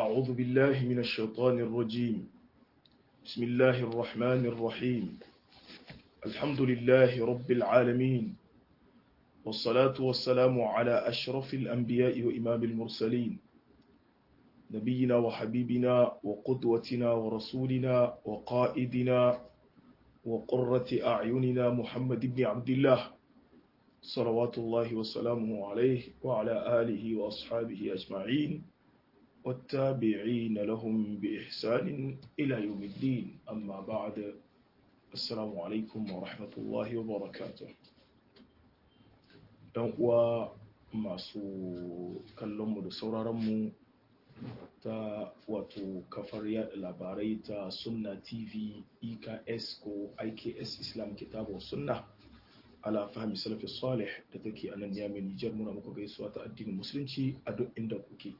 أعوذ بالله من الشيطان الرجيم بسم الله الرحمن الرحيم الحمد لله رب العالمين والصلاة والسلام على أشرف الأنبياء وإمام المرسلين نبينا وحبيبنا وقدوتنا ورسولنا وقائدنا وقرة أعيننا محمد بن عبد الله صلوات الله وسلامه عليه وعلى آله وأصحابه أجمعين والتابعين لهم بإحسان إلى يوم الدين أما بعد السلام عليكم ورحمة الله وبركاته ɗan uwa masu kallonmu da sauraronmu ta wato kafar yada labarai ta sunna tv eks ko iks islam kitabu sunna ala fahimi salafi salih da take a nan yamin nijar muna muku gaisuwa ta addinin musulunci a duk inda kuke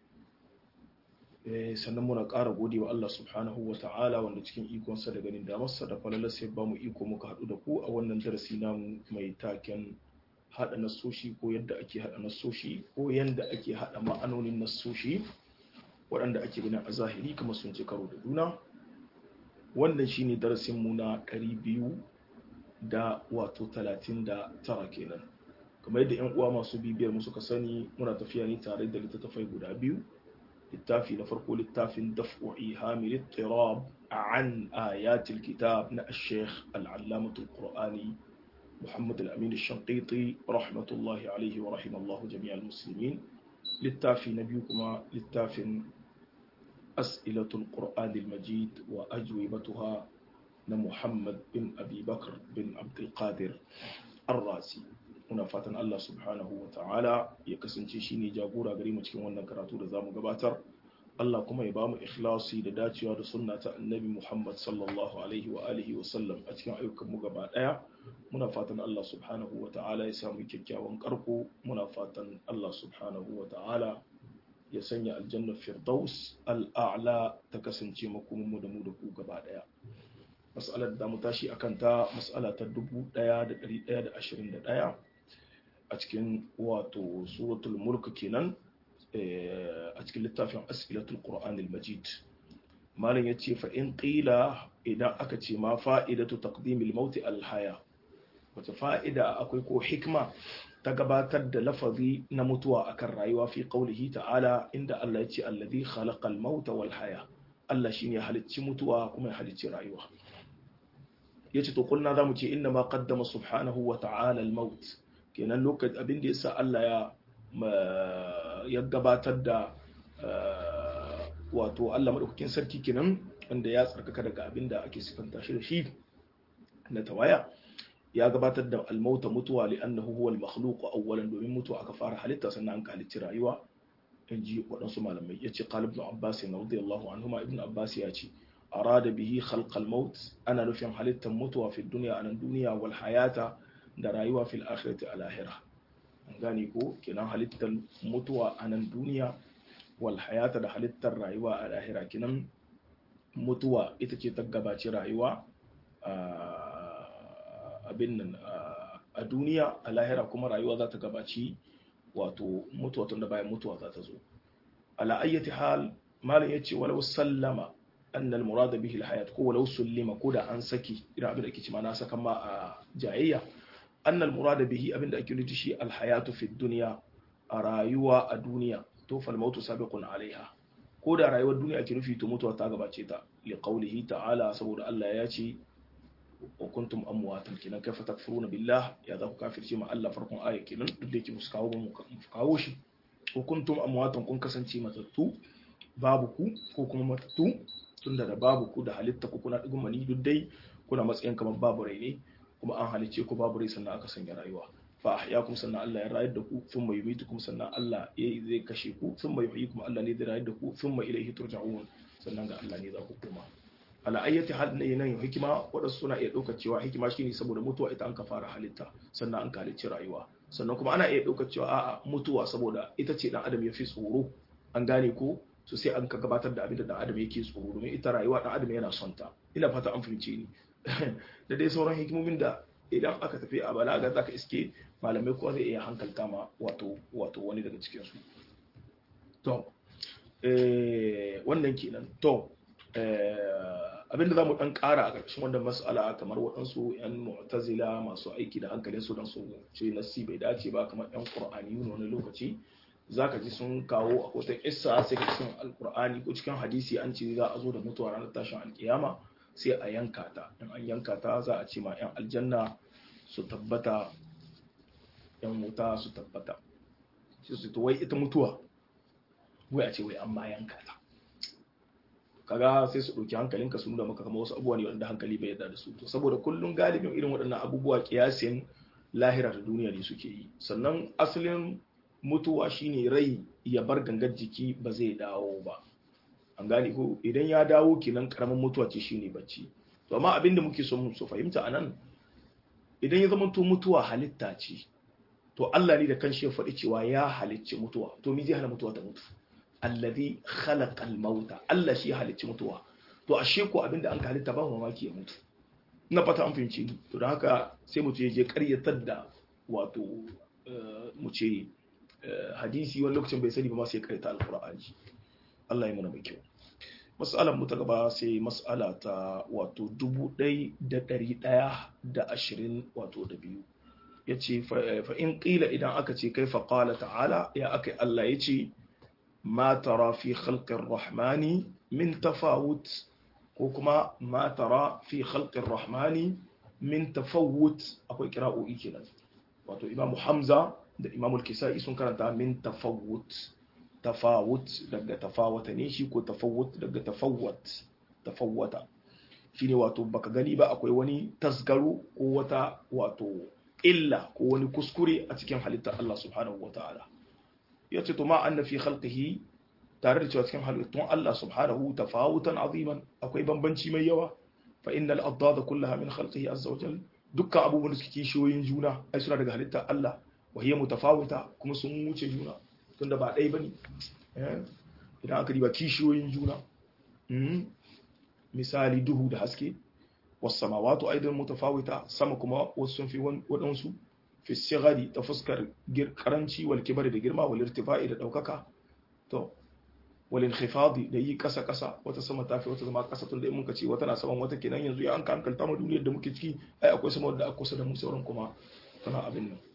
sannan muna ƙara gode wa Allah subhanahu wa ta'ala wanda cikin ikonsa da ganin damarsa da falalar sai ba mu iko muka haɗu da ku a wannan darasi namu mai taken haɗa nasoshi ko yadda ake haɗa nasoshi ko yadda ake haɗa ma'anonin nasoshi waɗanda ake ganin a zahiri kamar sun ci karo da juna wannan shine darasin mu na ɗari biyu da wato talatin da tara kenan kamar yadda yan uwa masu bibiyar mu suka sani muna tafiya ne tare da littattafai guda biyu littafi na farko littafin daf'u ihamil ittirab an ayatil kitab na al-sheikh al-allamatul qur'ani محمد الأمين الشنقيطي رحمة الله عليه ورحم الله جميع المسلمين للتافي نبيكما للتافي أسئلة القرآن المجيد وأجوبتها محمد بن أبي بكر بن عبد القادر الرازي muna fatan Allah subhanahu wa ta'ala ya kasance shine jagora gare mu cikin wannan karatu da zamu gabatar Allah kuma ya bamu ikhlasi da dacewa da sunna ta annabi Muhammad sallallahu alaihi wa alihi wa sallam a cikin ayyukan mu gaba daya muna fatan Allah subhanahu wa ta'ala ya samu kyakkyawan karko muna fatan Allah subhanahu wa ta'ala ya sanya aljanna firdaus al'a'la ta kasance makomin mu da mu da ku gaba daya mas'alar da mu tashi akan ta mas'ala ta 1121 a cikin wato suratul mulk kenan a cikin littafin as'ilatul qur'an al-majid malam yace fa in qila idan aka ce ma fa'idatu taqdimil maut al-haya wata fa'ida akwai ko hikma ta gabatar da lafazi na mutuwa akan rayuwa fi qaulihi ta'ala inda Allah ya ce allazi khalaqal mauta wal haya Allah shine halicci mutuwa kuma ya halicci rayuwa yace to kulna zamu ce inna ma qaddama subhanahu wa ta'ala al-maut kenan lokacin abin da yasa Allah ya ya gabatar da wato Allah madaukakin sarki kenan wanda ya tsarkaka daga abin da ake sifanta shi da shi na tawaya ya gabatar da almauta mutuwa li annahu huwa al-makhluq awwalan domin mutuwa aka fara halitta sannan an halicci rayuwa in ji waɗansu malamai yace qala ibn abbas radiyallahu anhuma ibn abbas ya ce arada bihi khalq al-maut ana nufin halittar mutuwa fi dunya anan duniya wal hayata da rayuwa fil akhirati a lahira an gane ko kenan halittar mutuwa a nan duniya wal hayata da halittar rayuwa a lahira kenan mutuwa ita ce ta gabaci rayuwa abin nan a duniya a lahira kuma rayuwa za ta gabaci wato mutuwa tun da bayan mutuwa za ta zo ala ayyati hal malam yace walau sallama annal murada bihi al hayat ko walau sullima ko da an saki idan abin da ake cewa na saka ma a jayayya أن المراد به أبن أكيد شيء الحياة في الدنيا رأيوا الدنيا توفى الموت سابق عليها كودا رأيوا الدنيا أكيد في تموت وتاغبا تشيتا لقوله تعالى سبور الله ياتي وكنتم أمواتا كنا كيف تكفرون بالله يا ذاك كافر شيء الله فرق آية كنا بديك مسكاو مفكاوش وكنتم أمواتا كن كسنتي متتو babuku ko kuma matattu tunda da babuku da halitta ku kuna digun mani duk dai kuna matsayin kamar babu rai ne kuma an halice ku babu rai sannan aka sanya rayuwa fa ahyakum sannan Allah ya rayar da ku thumma yumitukum sannan Allah ya zai kashe ku thumma yuhyikum Allah ne zai rayar da ku thumma ilayhi turja'un sannan ga Allah ne za ku koma ala ayyati hal ne nan hikima wadansu suna iya ɗaukar cewa hikima shine saboda mutuwa ita an ka fara halitta sannan an ka halicci rayuwa sannan kuma ana iya ɗaukar cewa a'a mutuwa saboda ita ce dan adam ya fi tsoro an gane ko so sai an ka gabatar da abin da dan adam yake tsoro domin ita rayuwa dan adam yana son ta ina fata an fahimce ni da dai sauran hikimomin da idan aka tafi a balaga zaka iske malamai kowa zai iya hankalta ma wato wato wani daga cikin su to wannan kenan to abinda za mu dan kara a ƙarshen wannan mas'ala kamar waɗansu 'yan mu'tazila masu aiki da hankalin su don su ce nassi bai dace ba kamar 'yan qur'ani wani lokaci zaka ji sun kawo a wata kissa sai ka cikin alqur'ani ko cikin hadisi an ce za a zo da mutuwa ranar tashin alkiyama sai a yanka ta in an yanka ta za a ce ma 'yan aljanna su tabbata 'yan wuta su tabbata sai su to wai ita mutuwa wai a ce wai an ma yanka ta kaga sai su ɗauki hankalinka su nuna maka kamar wasu abubuwa ne wanda hankali bai yarda da su to saboda kullum galibin irin waɗannan abubuwa kiyasin lahira da duniya ne suke yi sannan asalin mutuwa shine rai ya bar gangar jiki ba zai dawo ba an gane ko idan ya dawo kenan karamin mutuwa ce shine bacci to amma abinda muke so mu so fahimta anan idan ya zama to mutuwa halitta ce to Allah ne da kanshi ya faɗi cewa ya halicci mutuwa to me zai hana mutuwa ta mutu alladhi khalaqal mauta Allah shi ya halicci mutuwa to ashe ko abinda an halitta ba mamaki ya mutu na fata an fahimci to don haka sai mutu ya je ƙaryatar da wato mu ce hadisi wani lokacin bai sani ba ma sai ƙaryata alqur'ani Allah ya mana mai kyau mas'alar mu ta gaba sai mas'ala ta wato dubu ɗai da ɗari ɗaya da ashirin wato da biyu ya ce fa in ƙila idan aka ce kai fa ƙala ta'ala ya aka Allah ya ce ma tara fi khalqir rahmani min tafawut ko kuma ma tara fi khalqir rahmani min tafawut akwai kira'o'i kenan wato imamu hamza da imamu kisai sun karanta min tafawut tafawut daga tafawata ne shi ko tafawut daga tafawat tafawata shine wato baka gani ba akwai wani tasgaro ko wata wato illa ko wani kuskure a cikin halittar Allah subhanahu wataala yace to ma anna fi khalqihi tare da cewa cikin halittun Allah subhanahu tafawutan aziman akwai bambanci mai yawa fa innal adada kullaha min khalqihi azza wa jalla dukkan abubuwan da suke kishiyoyin juna ai suna daga halittar Allah wa hiya mutafawita kuma sun wuce juna tunda ba ɗaya bane idan aka diba kishiyoyin juna misali duhu da haske wasu samawatu aidan mutafawita sama kuma wasu sun fi waɗansu fi sigari ta fuskar karanci wal kibari da girma wal irtifa'i da ɗaukaka to wal inkhifadi da yi kasa kasa wata sama ta fi wata zama kasa tun da mun ce wata na saman wata kenan yanzu ya an ka hankalta mu duniyar da muke ciki ai akwai sama wadda aka kusa da mu sauran kuma tana abin nan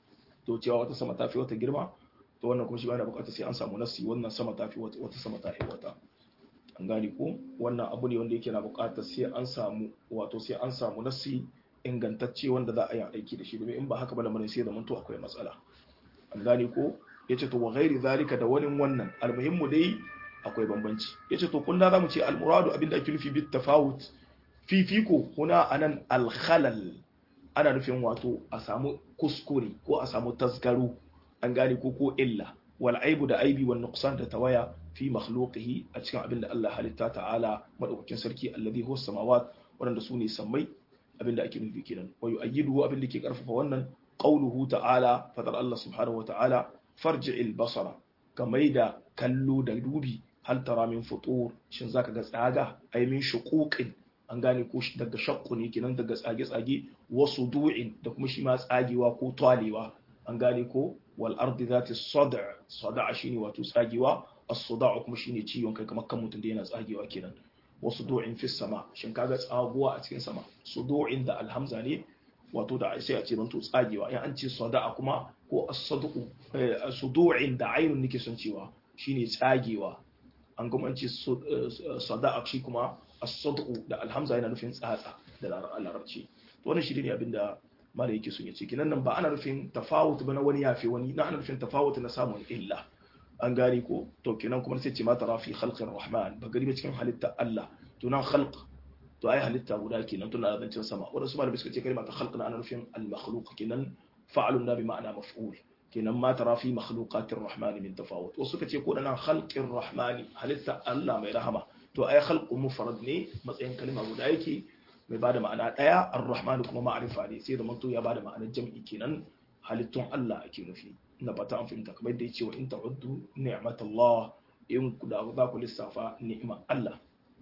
to cewa wata sama ta fi wata girma to wannan kuma shi ba da bukatar sai an samu nasi wannan sama ta fi wata sama ta fi wata an gane ko wannan abu ne wanda yake na bukatar sai an samu wato sai an samu nasi ingantacce wanda za a yi aiki da shi domin in ba haka ba lamarin sai da manto akwai matsala an gane ko yace to wa ghairi zalika da wani wannan almuhimmu dai akwai bambanci yace to kullu zamu ce almuradu abinda ake nufi bit tafawut fifiko huna anan alkhalal ana nufin wato a samu kuskure ko a samu tasgaro an gane ko ko illa wal aibu da aibi wal nuqsan da tawaya fi makhluqihi a cikin abinda Allah halitta ta'ala madaukakin sarki alladhi huwa samawat wanda su ne sammai abinda ake nufi kenan wa yu'ayyidu abinda ke karfafa wannan qawluhu ta'ala fadar Allah subhanahu wa ta'ala farji'il basara kamar da kallo da dubi hal tara min futur shin zaka ga tsaga ai min shuquqin an gane ko daga shaqqu ne kenan daga tsage tsage wasu du'in da kuma shi ma tsagewa ko twalewa an gane ko wal ardi zati sad' sada' shine wato tsagewa as-sada' kuma shine ciwon kai kamar kan mutum da yana tsagewa kenan wasu du'in fi sama shin kaga tsaguwa a cikin sama sudu'in da alhamza ne wato da sai a ce banto tsagewa in an ce sada'a kuma ko as-sadu'u sudu'in da ainun nake son cewa shine tsagewa an kuma an ce sada'a shi kuma as-sadu'u da alhamza yana nufin tsatsa da larabci to wannan shi ne abinda mala yake son ya ce kinan nan ba ana nufin tafawut ba na wani yafi wani na ana nufin tafawut na samun illa an gane ko to kenan kuma sai ce ma tara fi khalqir rahman ba gari ba cikin halitta Allah to nan khalq to ai halitta guda kenan tuna da zancen sama wanda su malamai suka ce kalma ta khalq na ana nufin al makhluq kenan fa'alun da bi ma'ana maf'ul kenan ma tara fi makhluqatir rahman min tafawut wasu suka ce ko nan khalqir rahman halitta Allah mai rahama to ai khalqu mufrad ne matsayin kalma guda yake mai bada ma'ana daya ar-rahman kuma ma'rifa ne sai da manto ya bada ma'anar jam'i kenan halittun Allah ake nufi na fata an fahimta kamar da yace wa in ta'uddu ni'matallah in ku da za ku lissafa ni'imar Allah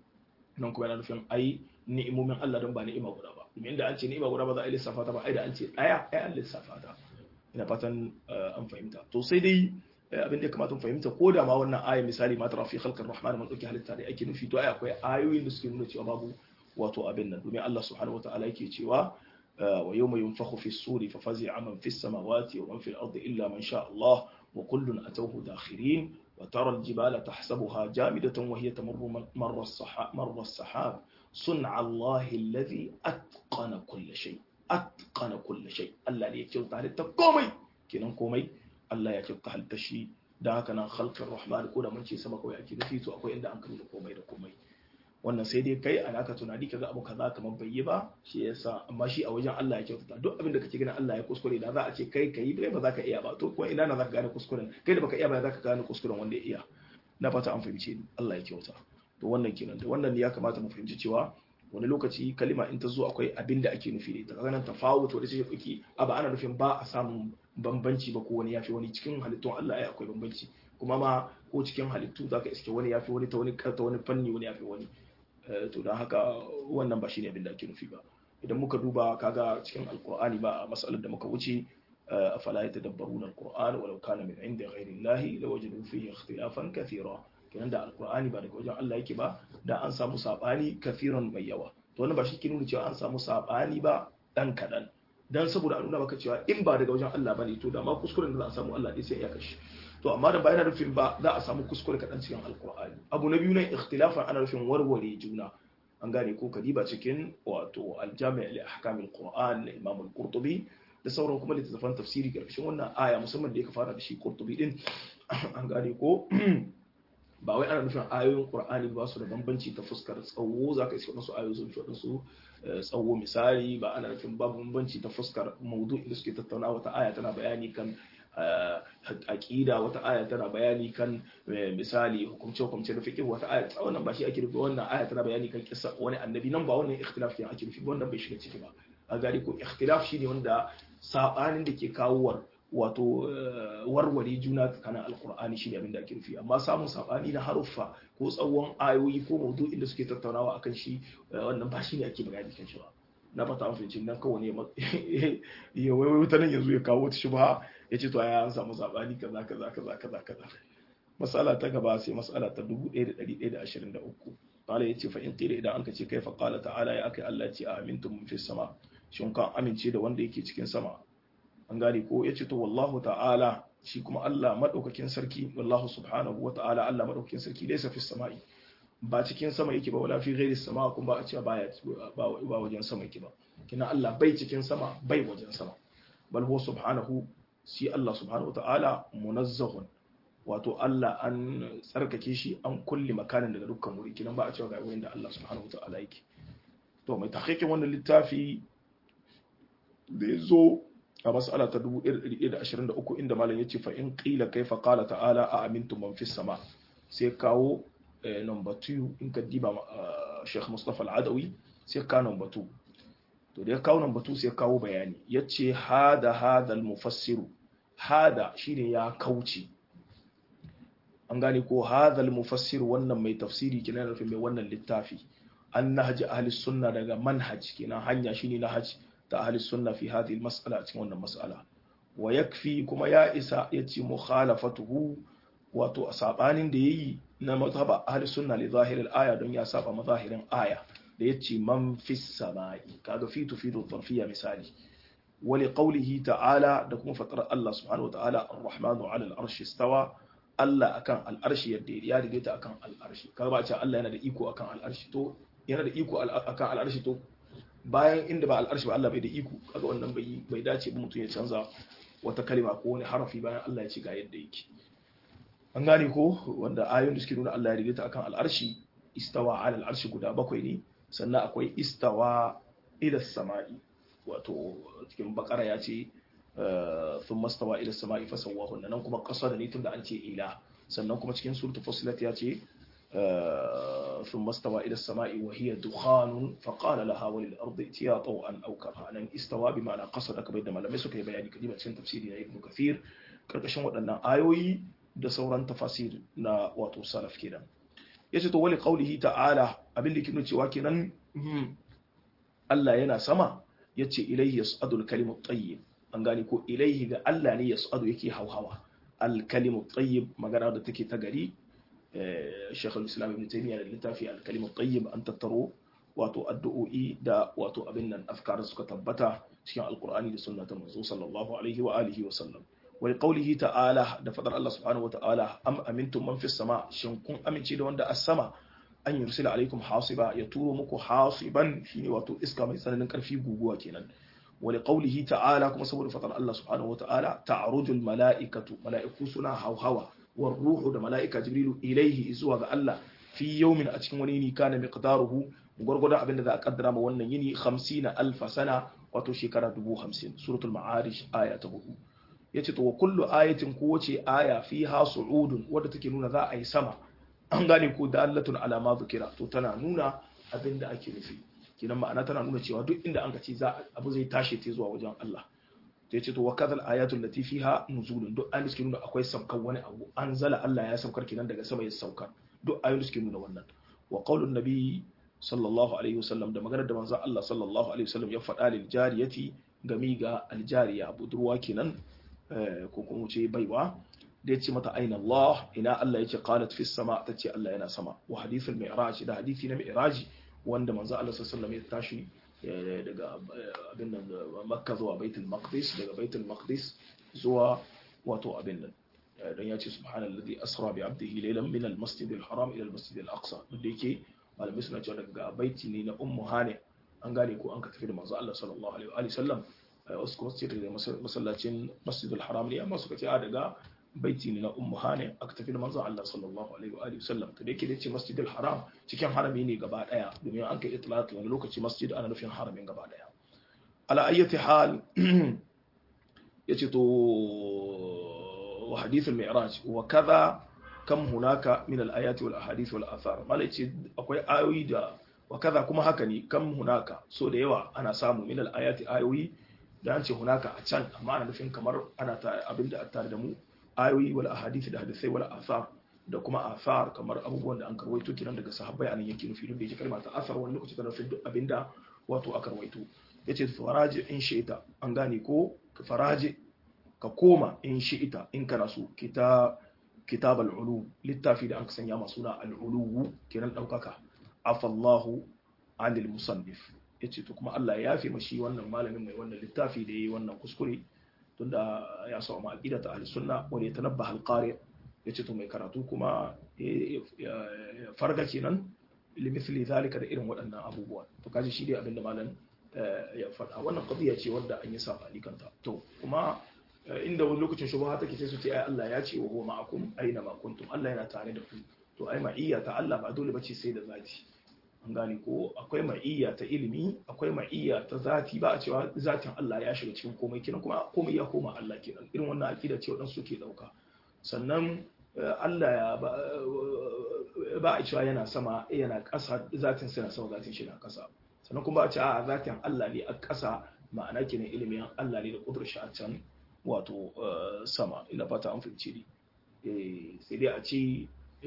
nan kuma yana nufin ai ni'imomin Allah don ba ni'ima guda ba domin da an ce ni'ima guda ba za a yi lissafa ta ba ai da an ce daya ai an lissafa ta ina fatan an fahimta to sai dai abin da ya kamata mu fahimta ko da ma wannan aya misali ma tara fi khalqir rahman man dauki halitta da ake nufi to ai akwai ayoyin da suke nuna cewa babu wato abin nan domin Allah subhanahu wataala yake cewa wa yawma yunfakhu fi suri fa fazi'a man fi samawati wa man fi al-ardi illa man sha Allah wa kullun atawhu dakhirin wa tara al-jibala tahsabuha jamidatan wa hiya tamurru marra as-sahab marra as-sahab sun'a Allah alladhi atqana kull shay atqana kull shay Allah ne ya kyauta halitta komai kenan komai Allah ya kyauta halitta shi da haka nan khalqir rahman ko da mun ce sama kawai ake nufi to akwai inda an kalli komai da komai wannan sai dai kai a naka tunani kaga abu kaza kamar bai yi ba shi yasa amma shi a wajen Allah ya kyautata duk abin da kake ganin Allah ya kuskure da za a ce kai kai bai ba za ka iya ba to kuma ina na za ka gane kuskuren kai da baka iya ba za ka gane kuskuren wanda ya iya na fata an fahimce ni Allah ya kyauta to wannan kenan da wannan ne ya kamata mu fahimci cewa wani lokaci kalima in ta zo akwai abin da ake nufi da ita kaga nan tafawut wanda take dauki aba ana nufin ba a samun bambanci ba ko wani yafi wani cikin halittun Allah ai akwai bambanci kuma ma ko cikin halittu zaka iske wani yafi wani ta wani ta wani fanni wani yafi wani to don haka wannan ba shi ne abin da ake nufi ba idan muka duba kaga cikin alkur'ani ba a matsalar da muka wuce a fala ya tadabbaru na alkur'an walau kana min inda ghairi lahi la wajadu fihi ikhtilafan kathira kenan da alkur'ani ba daga wajen Allah yake ba da an samu sabani kathiran mai yawa to wannan ba shi ke nuna cewa an samu sabani ba dan kadan dan saboda a nuna maka cewa in ba daga wajen Allah bane to da ma kuskuren da za a samu Allah dai sai ya kashi to amma da bayan rufin ba za a samu kuskure kaɗan cikin alkur'ani abu na biyu na ikhtilafan ana rufin warware juna an gane ko kadiba cikin wato aljami' li ahkamil qur'an na imam al-qurtubi da sauran kuma littattafan tafsiri karkashin wannan aya musamman da ya fara da shi qurtubi din an gane ko ba wai ana nufin ayoyin qur'ani ba su da bambanci ta fuskar tsawo zaka iske wasu ayoyi sun fi wadansu tsawo misali ba ana nufin babu bambanci ta fuskar maudu'i da suke tattauna wata aya tana bayani kan aƙida wata aya tana bayani kan misali hukumce hukumce da fiqh wata aya wannan ba shi ake rufe wannan aya tana bayani kan kissa wani annabi nan ba wannan ikhtilaf ne ake rufe wannan bai shiga ciki ba a gari ko ikhtilaf shine wanda sabanin da ke kawo wato warware juna tsakanin alkur'ani shine abin da ake rufe amma samun sabani na haruffa ko tsawon ayoyi ko maudu'in da suke tattaunawa akan shi wannan ba shine ake bayani kan shi ba na fata an fahimci nan kawai ne ya wai wuta nan yanzu ya kawo wata shubha ya ce to ya an samu sabani kaza kaza kaza kaza kaza masala ta gaba sai masala ta 1123 qala yace fa in qila idan anka ce kai fa qala ta'ala ya akai Allah ce amintum fi sama shin kan amince da wanda yake cikin sama an gane ko yace to wallahu ta'ala shi kuma Allah madaukakin sarki wallahu subhanahu wa ta'ala Allah madaukakin sarki laysa fi sama'i ba cikin sama yake ba wala fi ghairi sama kuma ba a cewa baya ba wajen sama yake ba kina Allah bai cikin sama bai wajen sama bal huwa subhanahu shi Allah subhanahu ta'ala munazzahun wato Allah an tsarkake shi an kulli makanin daga dukkan wuri kinan ba a cewa ga wurin da Allah subhanahu ta'ala yake to mai tahqiqin wannan littafi da yazo a mas'ala ta 1123 inda malam yace fa in qila kaifa qala ta'ala a amintum man fis sama sai kawo number 2 in ka diba Sheikh Mustafa Al-Adawi sai ka number 2 to da ya kawo number 2 sai kawo bayani yace hada hada al-mufassiru hada shine ya kauce an gane ko hada al-mufassir wannan mai tafsiri kenan da mai wannan littafi an nahji ahli sunna daga manhaj kenan hanya shine nahaj ta ahli sunna fi hadhihi al-mas'ala cikin wannan mas'ala wa yakfi kuma ya isa yace mukhalafatuhu wato a sabanin da yayi na mazhaba ahli sunna li zahir al-aya don ya saba mazahirin aya da yace man fis samai kaga fi tufidu dharfiyya misali wa li qawlihi ta'ala da kuma fatar Allah subhanahu wa ta'ala ar-rahmanu 'ala al-arshi istawa Allah akan al-arshi yadda ya daidaita akan al-arshi kaga ba ce Allah yana da iko akan al-arshi to yana da iko akan al-arshi to bayan inda ba al-arshi ba Allah bai da iko kaga wannan bai bai dace ba mutum ya canza wata kalima ko wani harafi bayan Allah ya ce ga yadda yake an gane ko wanda ayoyin da suke nuna Allah ya daidaita akan al'arshi istawa ala al'arshi guda bakwai ne sannan akwai istawa ila sama'i wato cikin bakara ya ce sun mastawa ila sama'i fasawahu nan kuma kasa da ne tun da an ce ila sannan kuma cikin suratul fusilat ya ce ثم استوى إلى السماء وهي دخان فقال لها وللأرض ائتيا طوعا أو كرها أن استوى بمعنى قصدك بينما لم يسك بيان كلمة سن تفسير ابن كثير كركشن waɗannan ayoyi da sauran tafasir na wato salaf kenan yace to wali qaulihi ta'ala abin da kinu cewa kenan Allah yana sama yace ilayhi yas'adu al-kalimu at-tayyib an gane ko ilayhi ga Allah ne yas'adu yake hauhawa al-kalimu tayyib magana da take ta gari Sheikh al-Islam Ibn Taymiyyah da littafi al-kalimu tayyib an tattaro wato addu'o'i da wato abin nan afkar suka tabbata cikin alqur'ani da sunna ta manzo sallallahu alaihi wa alihi wa sallam wa qawlihi ta'ala da fadar Allah subhanahu wa ta'ala am amintum man fis sama shin kun amince da wanda as-sama an yursila alaikum hasiba ya turo muku hasiban shine wato iska mai tsananin karfi guguwa kenan wa qawlihi ta'ala kuma saboda fadar Allah subhanahu wa ta'ala ta'rujul mala'ikatu mala'iku suna hawhawa war ruhu da mala'ika jibrilu ilaihi zuwa ga Allah fi yawmin a cikin wani yini kana miqdaruhu gwargwadon abin da za a kaddara ma wannan yini 50 alfa sana wato shekara 50 suratul ma'arij aya ta 4 yace to wa kullu ayatin kowace aya fiha su'udun wadda take nuna za a yi sama an gane ko dalatun ala ma dhukira to tana nuna abin da ake nufi kinan ma'ana tana nuna cewa duk inda an ka ce za abu zai tashi ta zuwa wajen Allah to yace to wa kadhal ayatul lati fiha nuzulun duk an suke nuna akwai saukar wani abu an zala Allah ya saukar kinan daga sama ya saukar duk ayoyin suke nuna wannan wa qaulun nabi sallallahu alaihi wasallam da maganar da manzo Allah sallallahu alaihi wasallam ya faɗa lil jariyati gami ga aljariya budurwa kenan ko kuma ce baiwa da yace mata aina Allah ina Allah yace qalat fis sama tace Allah yana sama wa hadithul mi'raj da hadithi na mi'raj wanda manzo Allah sallallahu alaihi wasallam ya tashi daga abin nan Makka zuwa Baitul Maqdis daga Baitul Maqdis zuwa wato abin nan dan ya ce subhanallazi asra bi abdihi laylan min al-masjid al-haram ila al-masjid al-aqsa da yake malamai suna cewa daga baiti ne na ummu hane an gane ko an ka tafi da manzo Allah sallallahu alaihi wa sallam wasu kuma su da masallacin masjid al-haram ne amma suka ce a daga baiti ne na ummu hane aka tafi da manzo Allah sallallahu alaihi wa sallam to da yake da ce masjid al-haram cikin harami ne gaba daya domin an kai itlaq wani lokaci masjid ana nufin haramin gaba daya ala ayyati hal yace to وحديث المعراج وكذا كم هناك من الآيات والأحاديث والآثار ما ليش أقوي آيوي دا وكذا كما هكني كم هناك سو da yawa ana samu min al-ayati ayoyi da an ce hunaka a can amma ana nufin kamar ana ta abinda a tare da mu ayoyi wal ahadith da hadisai wal athar da kuma athar kamar abubuwan da an karwaito kiran daga sahabbai anan yake nufi da yake kalma ta athar wani lokaci tana nufin duk abinda wato aka karwaito yace faraji in shi'ita an gane ko faraji ka koma in shi ita in kana so kitab al'ulu littafi da an ka sanya masu na al'ulu kiran ɗaukaka afallahu anil musannif ya ce to kuma Allah ya yafe mashi wannan malamin mai wannan littafi da ya yi wannan kuskure tunda ya sa ma aqida ta sunna wani ya tanabba halqari ya ce to mai karatu kuma ya farga kenan limithli zalika da irin waɗannan abubuwan to kaji shi dai abinda malam ya faɗa wannan qadiya ce wadda an yi sabani kanta to kuma inda wani lokacin shubha take sai su ce ai Allah ya ce wa huwa ma'akum aina ma kuntum Allah yana tare da ku to ai ma'iyya ta Allah ba dole bace sai da zati an gane ko akwai ma'iyya ta ilimi akwai ma'iyya ta zati ba a cewa zatin Allah ya shiga cikin komai kenan kuma komai ya koma Allah kenan irin wannan aqida ce wadansu suke dauka sannan Allah ya ba a cewa yana sama yana ƙasa zatin sa na sama zatin shi na ƙasa sannan kuma ba a ce a zatin Allah ne a ƙasa ma'ana kenan ilimin Allah ne da kudur shi a can wato sama ina fata an fahimci ne sai dai a ce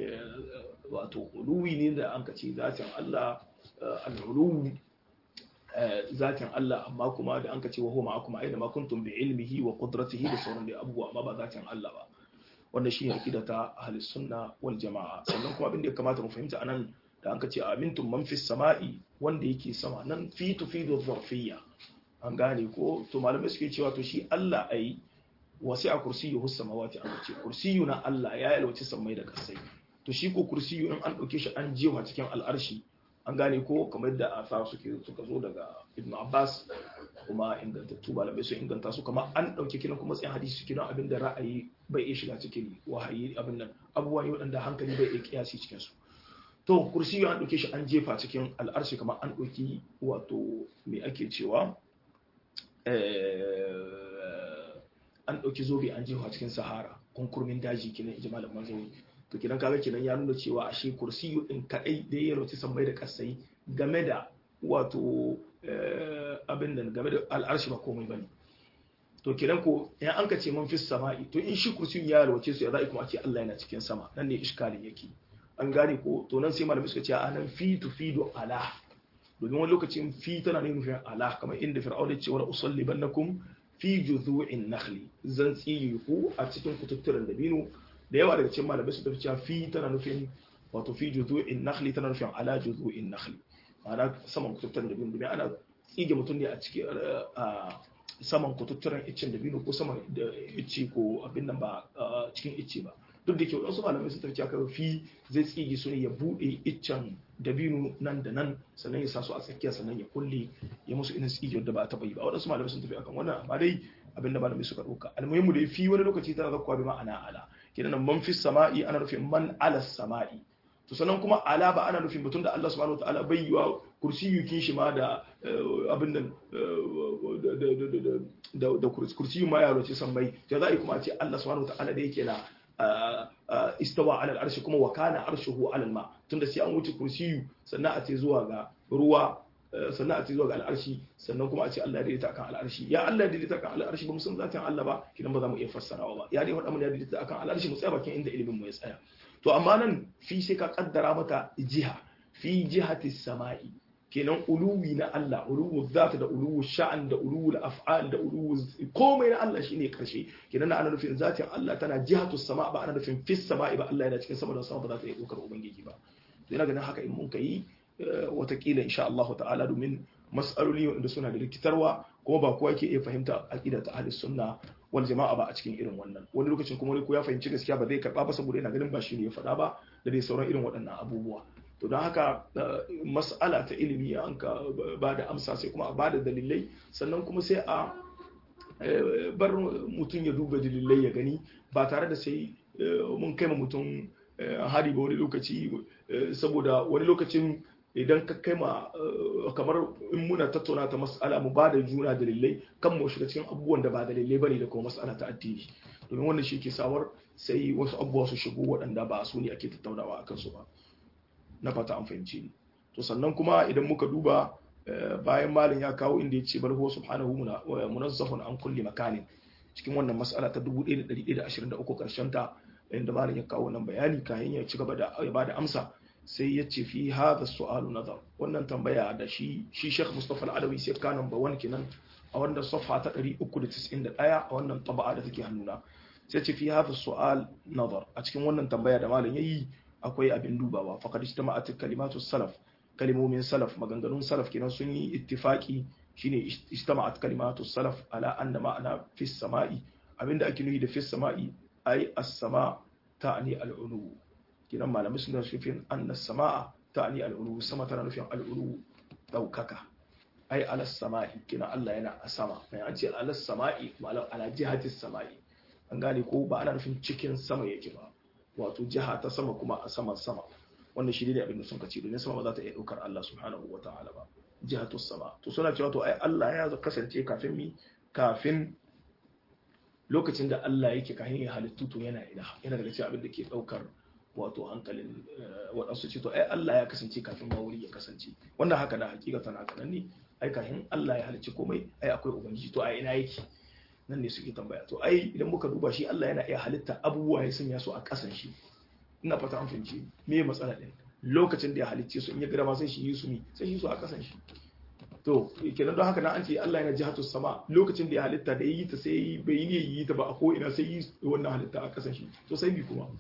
wato uluwi ne da an ka ce zatin Allah al-uluwi zatin Allah amma kuma da an ka ce wa huwa ma'akum aina ma kuntum bi ilmihi wa qudratihi da sauran da abubuwa amma ba zatin Allah ba wanda shi ne aqida ta ahlus sunna wal jamaa sannan kuma abin da ya kamata mu fahimta anan da an ka ce amintum man fis sama'i wanda yake sama nan fi tufidu dharfiyya an gane ko to malamai suke cewa to shi Allah ai wasi a kursiyu samawati an ce kursiyu na Allah ya yalwaci sammai da kasai to shi ko kursiyu in an dauke shi an jewa cikin al'arshi an gane ko kamar yadda asar suke suka zo daga Ibn Abbas kuma ingantattu malamai sun inganta su kamar an dauke kinan kuma tsayin hadisi kinan abin da ra'ayi bai iya shiga cikin wahayi abin nan abubuwa ne waɗanda hankali bai iya kiyasi cikin su to kursiyu an dauke shi an jefa cikin al'arshi kamar an dauki wato me ake cewa an ɗauki zobe an jefa cikin sahara kunkurmin daji kenan ji malam manzawi to kidan kaga kenan ya nuna cewa ashe kursiyu din kadai da ya rauci sammai da kasai game da wato abin da game da al'arshi ba komai bane to kidan ko in an ka ce man fis sama'i to in shi kursiyu ya rauce su ya za'i kuma a ce Allah yana cikin sama nan ne iskalin yake an gane ko to nan sai malamai suka ce a nan fi tufidu ala domin wani lokacin fi tana nufin ala kamar inda fir'aun ya ce wa usallibannakum fi juzu'in nakhli zan tsige ku a cikin kututturen dabino da yawa daga cikin malamai su tafi cewa fi tana nufin wato fi juzu'in nakhli tana nufin ala juzu'in nakhli ma'ana saman kututturen dabino domin ana tsige mutum ne a cikin saman kututturen iccen dabino ko saman da icce ko abin nan ba cikin icce ba duk da ke wasu malamai sun tafi cewa fi zai tsige su ne ya bude iccen dabino nan da nan sannan ya sa su a tsakiya sannan ya kulle ya musu irin tsige da ba a taba yi ba wadansu malamai sun tafi akan wannan amma dai abinda malamai suka dauka almuhimmu da fi wani lokaci tana zakkuwa bi ma'ana ala kenan man fi sama'i ana nufin man ala sama'i to sannan kuma ala ba ana nufin mutum da Allah subhanahu wataala bai yiwa kursiyukin shi ma da abin nan da kursiyu ma yaro ce san mai ya za a yi kuma a ce Allah subhanahu wataala da yake na istawa alal arshi kuma wa kana arshuhu alal ma tunda sai an wuce kursiyu sannan a ce zuwa ga ruwa sannan a ce zuwa ga al'arshi sannan kuma a ce Allah ya daidaita akan al'arshi ya Allah ya daidaita akan al'arshi ba mu san zatin Allah ba kidan ba za mu iya fassarawa ba ya dai faɗa mun ya daidaita akan al'arshi mu tsaya bakin inda ilimin mu ya tsaya to amma nan fi sai ka kaddara mata jiha fi jihati sama'i kenan uluwi na Allah uluwu zata da uluwu sha'an da uluwu af'al da uluwu komai na Allah shine karshe kenan na ana nufin zatin Allah tana jihatu sama ba ana nufin fis sama'i ba Allah yana cikin sama da sama ba za ta iya dokar ubangiji ba to ina ganin haka in mun kai watakila insha Allah ta'ala domin mas'aloli wanda suna da rikitarwa kuma ba kowa yake iya fahimta aqida ta ahlus sunna wal jama'a ba a cikin irin wannan wani lokacin kuma wani ko ya fahimci gaskiya ba zai karba ba saboda yana ganin ba shi ne ya faɗa ba da dai sauran irin waɗannan abubuwa to don haka mas'ala ta ilimi an ka ba da amsa sai kuma a ba da dalilai sannan kuma sai a bar mutum ya duba dalilai ya gani ba tare da sai mun kai ma mutum hari ba wani lokaci saboda wani lokacin idan ka kai ma kamar in muna tattauna ta mas'ala mu ba da juna dalilai kan mu shiga cikin abubuwan da ba dalilai bane da kuma mas'ala ta addini domin wannan shi ke sawar sai wasu abubuwa su shigo waɗanda ba su ne ake tattaunawa akan su ba na fata an fahimci ni to sannan kuma idan muka duba bayan malin ya kawo inda ya ce bal huwa subhanahu munazzahun an kulli makanin cikin wannan mas'ala ta 1123 karshen ta inda malin ya kawo wannan bayani kayan ya ci gaba da ya bada amsa sai ya ce fi hadha su'alu nazar wannan tambaya da shi shi Sheikh Mustafa Al-Adawi sai ka number 1 kenan a wannan safha ta 391 a wannan taba'a da take hannuna sai ce fi hadha su'al nazar a cikin wannan tambaya da malin yayi akwai abin dubawa faqad ijtama'at kalimatu salaf kalimomin salaf maganganun salaf kenan sun yi ittifaki shine ijtama'at kalimatu salaf ala anna ma'ana fi samai abinda ake nufi da fi samai ay as-sama ta'ni al-ulu kenan malamai sun da shifin anna as-samaa ta'ni al-ulu sama tana nufin al-ulu daukaka ay ala samai kenan Allah yana a sama mai an ce ala samai malam ala jihati samai an gane ko ba ana nufin cikin sama yake ba wato jiha ta sama kuma a saman sama wannan shi ne abin da sun kace domin sama ba za ta iya daukar Allah subhanahu wa ta'ala ba jihatu sama to suna cewa to ai Allah ya kasance kafin mi kafin lokacin da Allah yake kafin ya halittu to yana ina yana daga cikin abin da ke daukar wato hankalin waɗansu ce to ai Allah ya kasance kafin ma wuri ya kasance wannan haka na hakikatan haka nan ne ai kafin Allah ya halicci komai ai akwai ubangiji to ai ina yake nan ne suke tambaya to ai idan muka duba shi Allah yana iya halitta abubuwa ya sanya su a ƙasan shi ina fata an fahimci me matsala din lokacin da ya halicce su in ya gada ma sai shi yi su ne sai shi su a ƙasan shi to kenan don haka na an ce Allah yana jihatu sama lokacin da ya halitta da yi ta sai bai yi yi ta ba a ko ina sai yi wannan halitta a ƙasan shi to sai bi kuma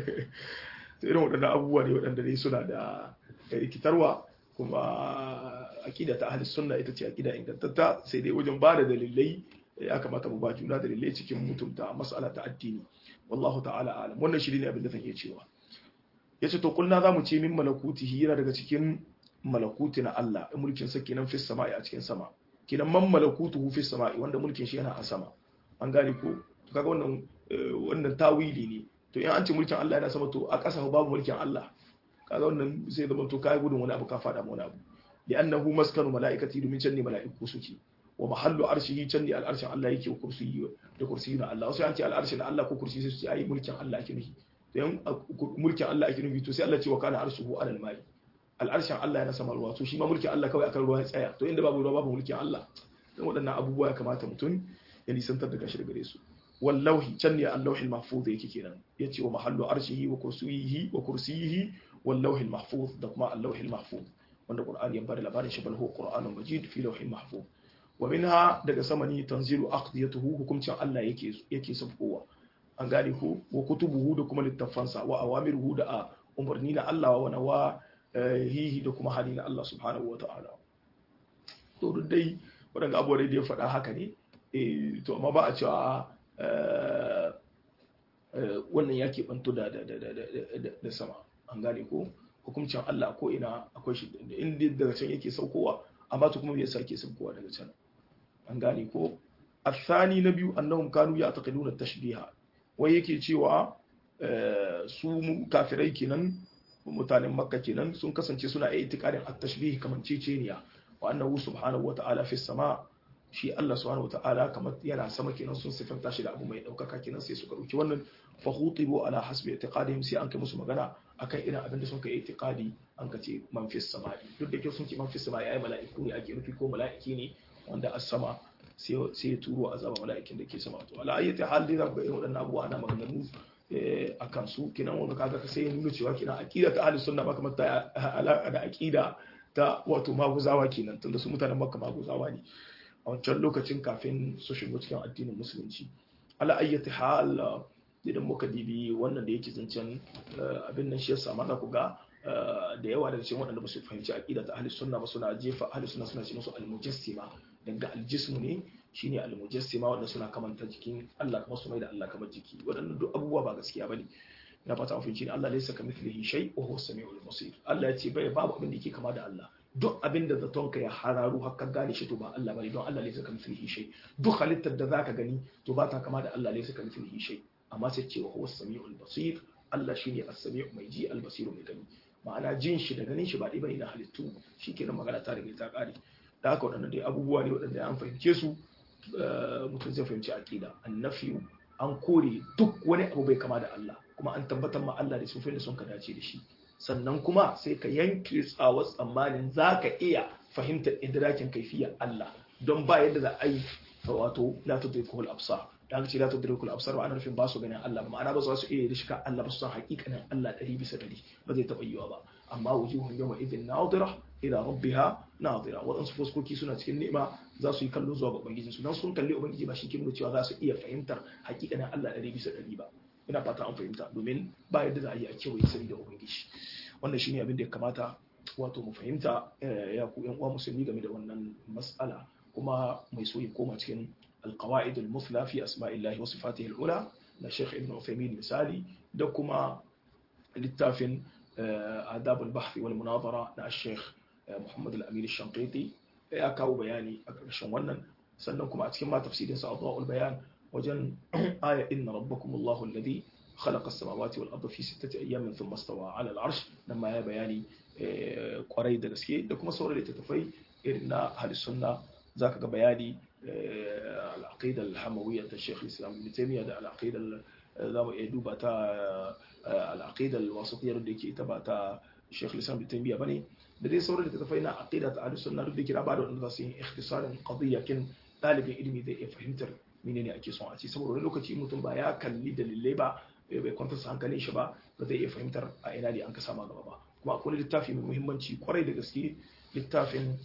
to irin waɗannan abubuwa ne waɗanda dai suna da rikitarwa kuma akida ta ahli sunna ita ce akida ingantatta sai dai wajen ba da dalilai ya kamata mu ba juna dalilai cikin mutunta mas'ala ta addini wallahu ta'ala alam wannan shi ne abin da zan iya cewa yace to kulna zamu ce min malakutihi yana daga cikin malakuti na Allah mulkin sa kenan fi sama'i a cikin sama kenan man malakutuhu fi sama'i wanda mulkin shi yana a sama an gane ko kaga wannan wannan tawili ne to in an ce mulkin Allah yana sama to a ƙasa babu mulkin Allah kaga wannan sai zama to kai gudun wani abu ka fada wani abu li'annahu maskanu mala'ikati domin can ne mala'iku suke wa mahallu arshihi can ne al'arshin Allah yake wa kursiyi da kursiyi na Allah wasu an ce al'arshin Allah ko kursiyi sai ai mulkin Allah ake nufi to yan mulkin Allah ake nufi to sai Allah ce wa kana arshuhu alal mai al'arshin Allah yana sama ruwa to shi ma mulkin Allah kawai akan ruwa ya tsaya to inda babu ruwa babu mulkin Allah dan waɗannan abubuwa ya kamata mutum ya nisantar da gashi da gare su wallahi can ne allahul mahfuz yake kenan yace wa mahallu arshihi wa kursiyihi wa kursiyihi wallauhil mahfuz da kuma allahul mahfuz wanda qur'ani ya bada labarin shi bal huwa qur'anun majid fi lawhil mahfuz wa minha daga sama ne tanzilu aqdiyatuhu hukumcin Allah yake yake sabkowa an gane ko wa kutubuhu da kuma littafansa wa awamiruhu da a umarni na Allah wa nawa hihi da kuma hali na Allah subhanahu wa ta'ala to duk dai waɗanda abubuwa da ya faɗa haka ne to amma ba a cewa wannan ya keɓanto da sama an gane ko hukumcin Allah ko ina akwai shi inda daga can yake saukowa amma to kuma bai sake saukowa daga can an gane ko الثاني نبي أنهم كانوا يعتقدون التشبيه wai yake cewa su kafirai kenan mutanen makka kenan sun kasance suna iya itikadin at-tashbih kamar ceceniya wa annahu subhanahu wata'ala fi sama shi Allah subhanahu wata'ala kamar yana sama kenan sun sifanta shi da abu mai daukaka kenan sai suka dauki wannan fa khutibu ala hasbi i'tiqadihim sai an kai musu magana akan irin abin da sun kai i'tiqadi an ka ce man fi sama duk da ke sun ce man fi sama ai mala'iku ne ake nufi ko mala'iki ne wanda as-sama sai ya turo azaba mala'ikin da ke sama to ala ayyati hal dai za ku ga irin waɗannan abubuwa ana maganganu a kan su kinan wanda kaga ka sai nuna cewa kinan aqida ta ahlus sunna ba kamar ta alaka da aqida ta wato maguzawa kenan tunda su mutanen makka maguzawa ne a wancan lokacin kafin su shigo cikin addinin musulunci ala ayyati hal idan muka dibi wannan da yake zancen abin nan shi yasa ma za ku ga da yawa daga cikin waɗanda ba su fahimci aqida ta ahlus sunna ba suna jefa ahlus sunna suna ce musu al-mujassima daga aljismu ne shine almujassima wanda suna kamanta jikin Allah kuma su mai da Allah kamar jiki waɗannan duk abubuwa ba gaskiya bane ina fata mun ne Allah laysa kamithlihi shay wa huwa samiul basir Allah ya ce bai babu abin da yake kama da Allah duk abin da zaton ka ya hararu har ka gane shi to ba Allah bane don Allah laysa kamithlihi shay duk halittar da zaka gani to ba ta kama da Allah laysa kamithlihi shay amma sai ce wa huwa samiul basir Allah shine as-sami'u mai ji al-basir mai gani ma'ana jin shi da ganin shi ba ɗaya bane na halittu shikenan magana ta riga ta kare da haka waɗannan dai abubuwa ne waɗanda an fahimce su mutum zai fahimci aƙida annafi an kore duk wani abu bai kama da Allah kuma an tabbatar ma Allah da sufin da sun ka dace da shi sannan kuma sai ka yanke tsawar tsammanin za ka iya fahimtar idrakin kaifiyar Allah don ba yadda za a yi wato la tudrikul absar da aka ce la tudrikul absar ba ana nufin ba su ganin Allah ba ma'ana ba su iya da shika Allah ba su san hakikanin Allah ɗari bisa ɗari ba zai taɓa yiwa ba amma wujuhun yawma idin nadira ila rabbiha nadira waɗansu fuskoki suna cikin ni'ima za su yi kallo zuwa ga ubangiji su dan sun kalli ubangiji ba shi ke nuna cewa za su iya fahimtar hakikanin Allah ɗari bisa ɗari ba ina fata an fahimta domin ba yadda za a yi a kewaye sani da ubangiji wannan shine abin da ya kamata wato mu fahimta ya ku yan uwa musulmi game da wannan mas'ala kuma mai so ya koma cikin القواعد المثلى في أسماء الله وصفاته العلى لشيخ ابن عثيمين مثالي دكما للتافن آداب البحث والمناظرة للشيخ محمد الأمين الشنقيطي يا كاو بياني أكرشن ونن سنكم أتكلم ما تفسير سأضاء البيان وجن آية إن ربكم الله الذي خلق السماوات والأرض في ستة أيام ثم استوى على العرش لما يا بياني قريد دسكي دكما سورة لتتفي إن أهل السنة ذاك بياني العقيدة الحموية الشيخ الإسلام ابن تيمية ده العقيدة za mu iya duba ta al'aqida al-wasatiyya da yake ita ba ta Sheikh Islam Ibn Taymiyyah bane da dai sauran da tafai na aqida ta ahlus sunna duk da kira ba da wanda zasu yi ikhtisarin qadiyya kin dalibin ilimi zai iya fahimtar menene ake son a ce saboda wani lokaci mutum ba ya kalli dalilai ba bai kwantar sa hankalin shi ba ba zai iya fahimtar a ina ne an ka sama gaba ba kuma akwai littafi mai muhimmanci kwarai da gaske littafin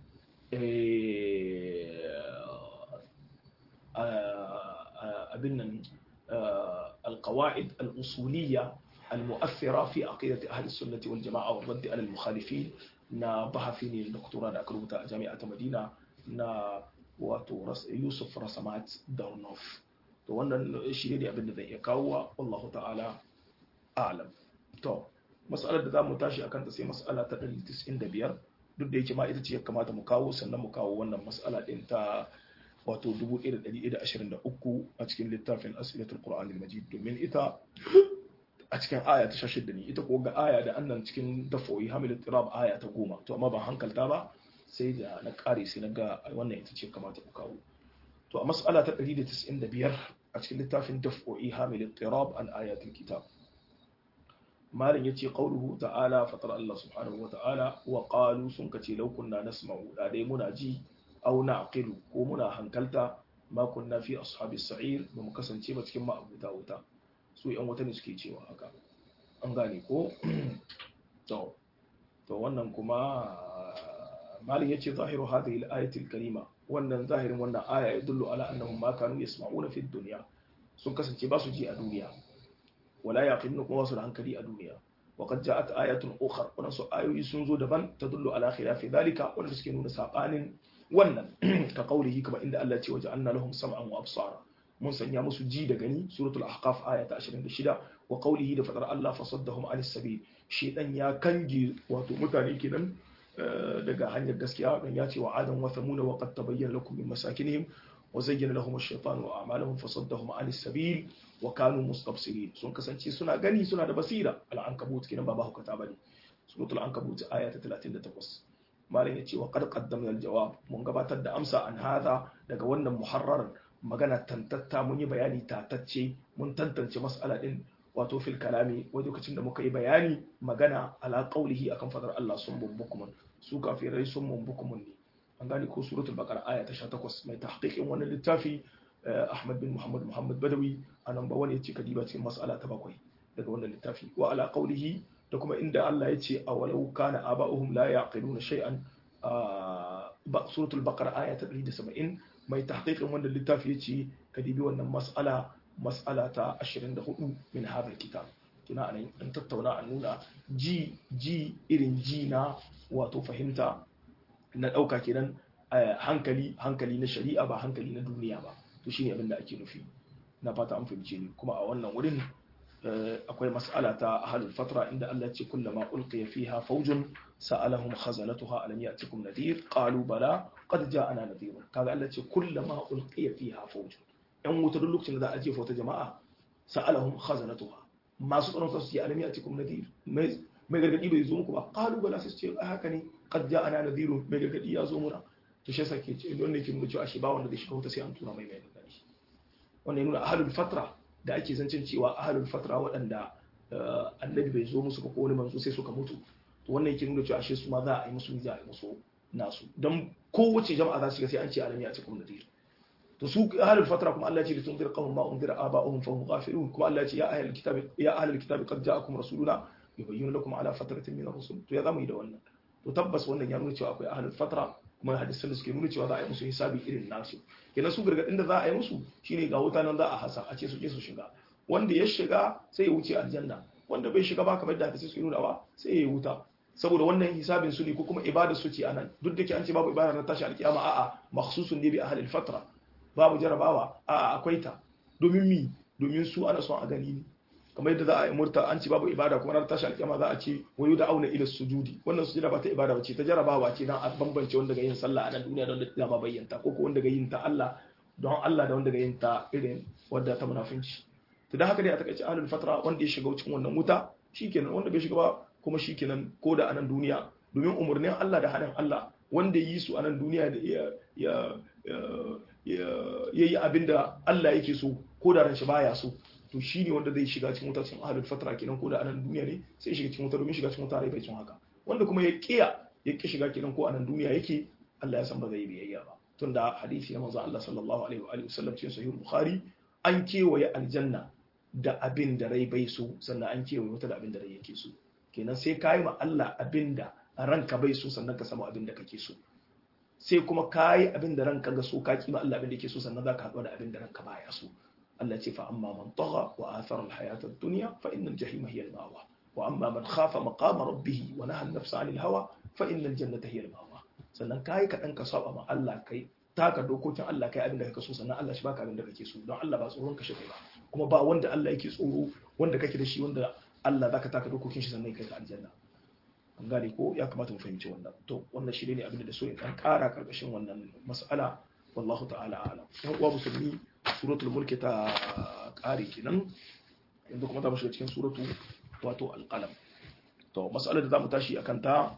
abin nan القواعد الأصولية المؤثرة في عقيدة أهل السنة والجماعة والرد على المخالفين نا بحثيني الدكتوراه دا كروتا جامعة مدينة نا واتو رس يوسف رسمات دارنوف to wannan shi ne abin da zai iya kawo wallahu ta'ala a'lam to mas'alar da za mu tashi akan ta sai mas'ala ta 195 duk da yake ma ita ce ya kamata mu kawo sannan mu kawo wannan mas'ala din ta wato 1123 a cikin littafin asilatul qur'an al-majid domin ita a cikin aya ta 16 ne ita ko ga aya da annan cikin dafo'i hamil tirab aya ta 10 to amma ban hankalta ba sai da na kare sai na ga wannan ita ce kamata ku kawo to a mas'ala ta 195 a cikin littafin dafo'i hamil tirab an ayatul kitab malin yace qauluhu ta'ala fatar Allah subhanahu wa ta'ala wa qalu sun kace law kunna nasma'u da dai muna ji aw na'qilu ko muna hankalta ma kunna fi ashabis sa'ir ba mu kasance ba cikin ma'abuta wuta su yan wuta ne suke cewa haka an gane ko to to wannan kuma malin yace zahiru hadhihi al-ayati al-karima wannan zahirin wannan aya ya dullu ala annahum ma kanu yasma'una fi dunya sun kasance ba su ji a duniya wala yaqiluna kuma su da hankali a duniya wa qad ja'at ayatun ukhra wannan su ayoyi sun zo daban tadullu ala khilafi dhalika wanda suke nuna sabanin wannan ka qaulihi kama inda Allah ya ce waja'alna lahum sam'an wa absara mun sanya musu ji da gani suratul ahqaf aya ta 26 wa qaulihi da fadar Allah fasaddahum anis sabil shedan ya kange wato mutane kenan daga hanyar gaskiya dan ya ce wa adam wa thamud wa qad tabayyana lakum min masakinihim wa zayyana lahum ash-shaytanu a'malahum fasaddahum anis sabil wa kanu mustabsirin sun kasance suna gani suna da basira al-ankabut kenan ba ba hukata bane suratul ankabut aya ta 38 malam ya ce wa qad qaddamna al-jawab mun gabatar da amsa an hada daga wannan muharrarin magana tantatta mun yi bayani tatacce mun tantance mas'ala din wato fil kalami wani lokacin da muka yi bayani magana ala qaulihi akan fadar Allah sun bumbukumun su kafirai sun bumbukumun ne an gane ko suratul baqara aya ta 18 mai tahqiqin wannan littafi Ahmad bin Muhammad Muhammad Badawi a nan ba wani yace kadiba cikin mas'ala ta bakwai daga wannan littafi wa ala qaulihi da kuma inda Allah ya ce awalau kana aba'uhum la yaqiluna shay'an suratul baqara aya ta 170 mai tahqiqin wannan littafi yace kadibi wannan mas'ala mas'ala ta 24 min hadal kitab kina anan an tattauna an nuna ji ji irin ji na wato fahimta na dauka kenan hankali hankali na shari'a ba hankali na duniya ba to shine abin da ake nufi na fata an fahimce ni kuma a wannan wurin akwai mas'ala ta ahlul fatra inda Allah ya ce kullama ulqiya fiha fawjun sa'alahum khazanatuha alam ya'tikum nadhir qalu bala qad ja'ana nadhir kaga Allah ya ce kullama ulqiya fiha fawjun yan wuta duk lokacin da za a jefa wata jama'a sa'alahum khazanatuha masu tsaron su ce alam ya'tikum nadhir mai gargadi bai zo muku ba qalu bala sai ce haka ne qad ja'ana nadhir mai gargadi ya zo muna to shi yasa ke ce don ne ke nuna cewa shi ba wanda zai shiga wuta sai an tura mai mai gargadi wannan ya nuna ahlul fatra da ake zancen cewa ahalul fatra waɗanda annabi bai zo musu ba ko wani manzo sai suka mutu to wannan yake nuna cewa ashe su ma za a yi musu za a yi musu nasu dan kowace jama'a za su ga sai an ce alami a cikin nadir to su ahalul fatra kuma Allah ya ce litunzir qawman ma unzira aba'uhum fa hum ghafilun kuma Allah ya ce ya ahlul kitabi ya ahlul kitabi qad ja'akum rasuluna yubayyinu lakum ala fatratin min ar-rusul to ya zamu yi da wannan to tabbas wannan ya nuna cewa akwai ahlul fatra kuma hadisan da suke nuna cewa za a yi musu hisabi irin nasu kenan su gargadin da za a yi musu shine ga wuta nan za a hasa a ce su je su shiga wanda ya shiga sai ya wuce aljanna wanda bai shiga ba kamar da hadisi suke nuna ba sai ya wuta saboda wannan hisabin su ne ko kuma ibada su ce anan duk da ke an ce babu ibada na tashi alkiyama a'a makhsusun ne bi ahlil fatra babu jarabawa a'a akwai ta domin mi domin su ana son a gani ne kamar yadda za a yi murta an ci babu ibada kuma ranar tashi alkiyama za a ce wayu da auna ila sujudi wannan sujudi ba ta ibada bace ta jarabawa ce dan a bambance wanda ga yin sallah a nan duniya don da ma bayyanta ko ko wanda ga yin ta Allah don Allah da wanda ga yin ta irin wadda ta munafinci to dan haka dai a takaice ahlul fatra wanda ya shiga cikin wannan wuta shikenan wanda bai shiga ba kuma shikenan ko da a nan duniya domin umurnin Allah da hanin Allah wanda yi su a nan duniya da ya ya yi abinda Allah yake so ko da ran shi baya so to shi ne wanda zai shiga cikin wuta cikin ahalul fatra kenan ko da anan duniya ne sai shiga cikin wuta domin shiga cikin wuta rai bai cin haka wanda kuma ya kiya ya ki shiga kenan ko anan duniya yake Allah ya san ba zai biyayya ba tunda hadisi na manzo Allah sallallahu alaihi wa alihi wasallam cikin sahih bukhari an kewaye aljanna da abin da rai bai so sannan an kewaye wuta da abin da rai yake so kenan sai ka yi ma Allah abin da ranka bai so sannan ka samu abin da kake so sai kuma ka yi abin da ranka ga so ka kima Allah abin da yake so sannan za ka haɗu da abin da ranka baya so Allah ce fa amma man tagha wa athara al-hayata ad-dunya fa inna al-jahima hiya al-mawa wa amma man khafa maqama rabbih wa naha an-nafsa 'anil hawa fa inna al-jannata hiya al-mawa sannan kai ka dan ka saba ma Allah kai taka dokokin Allah kai abin da kake so sannan Allah shi baka abin da kake so don Allah ba tsoron ka shi kai ba kuma ba wanda Allah yake tsoro wanda kake da shi wanda Allah zaka taka dokokin shi sannan kai ka aljanna an gane ko ya kamata mu fahimci wannan to wannan shi ne abin da so in dan kara karkashin wannan mas'ala wallahu ta'ala a'lam yan uwa musulmi suratul mulki ta kare kenan yanzu kuma za mu shiga cikin suratu wato alqalam to mas'alar da zamu tashi akan ta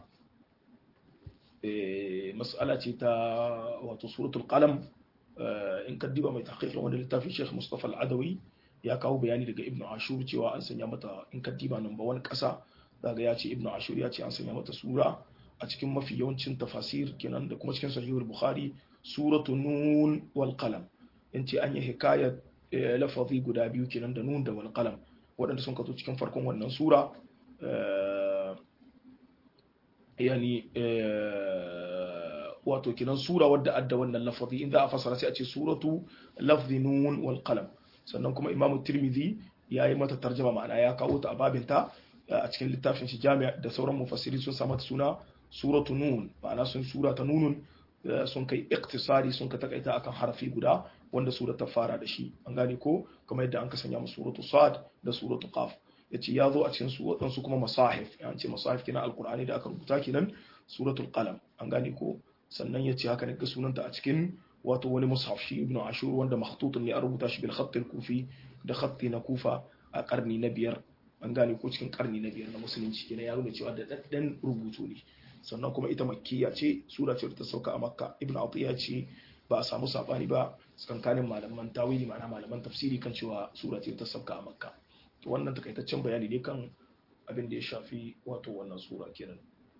eh mas'ala ce ta wato suratul qalam in ka diba mai tahqiqin wanda littafin Sheikh Mustafa Al-Adawi ya kawo bayani daga Ibn Ashur cewa an sanya mata in ka diba nan ba wani kasa daga ya ce Ibn Ashur ya ce an sanya mata sura a cikin mafi yawancin tafasir kenan da kuma cikin sahihul Bukhari suratu nun wal qalam in ce an yi hikayar lafazi guda biyu kenan da nun da wal qalam waɗanda sun kato cikin farkon wannan sura yani wato kinan sura wadda adda wannan lafazi in za a fasara sai a ce suratu lafzi nun wal qalam sannan kuma imam tirmidhi ya yi mata tarjama ma'ana ya kawo ta a babinta a cikin littafin shi jami'a da sauran mufassiri sun samu suna suratu nun ma'ana sun sura ta nunun sun kai iktisari sun ka takaita akan harafi guda wanda sura ta fara da shi an gane ko kamar yadda an ka sanya mu suratu sad da suratu qaf yace ya zo a cikin su waɗansu kuma masahif an ce masahif kenan alqur'ani da aka rubuta kenan suratul qalam an gane ko sannan yace haka ne ga sunanta a cikin wato wani mushaf shi ibnu ashur wanda makhtutun ne a rubuta shi bil khatt kufi da khatti na kufa a karni na biyar an gane ko cikin karni na biyar na musulunci kenan ya nuna cewa da daddan rubutu ne sannan kuma ita makkiya ce sura ce ta sauka a makka ibnu atiya ce ba a samu sabani ba tsakankanin malaman tawili ma'ana malaman tafsiri kan cewa sura ce ta sauka a makka to wannan takaitaccen bayani ne kan abin da ya shafi wato wannan sura kenan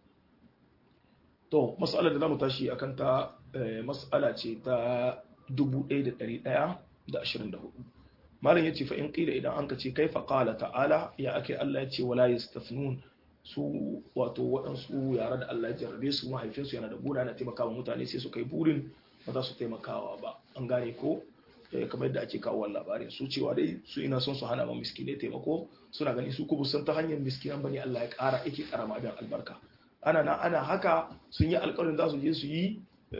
to mas'alar da zamu tashi akan ta mas'ala ce ta 1124 malam yace fa in qila idan an ka ce kaifa qala ta'ala ya ake Allah ya ce wala yastafnun su wato waɗansu yara da Allah ya jarrabe su mahaifinsu yana da bura yana taimakawa mutane sai su kai burin ba za su taimakawa ba an gane ko kamar yadda ake kawo labarin su cewa dai su ina son su hana ma miskine taimako suna gani su ku san ta hanyar miskinan bane Allah ya ƙara yake ƙara ma abin albarka ana na ana haka sun yi alƙawarin za su je su yi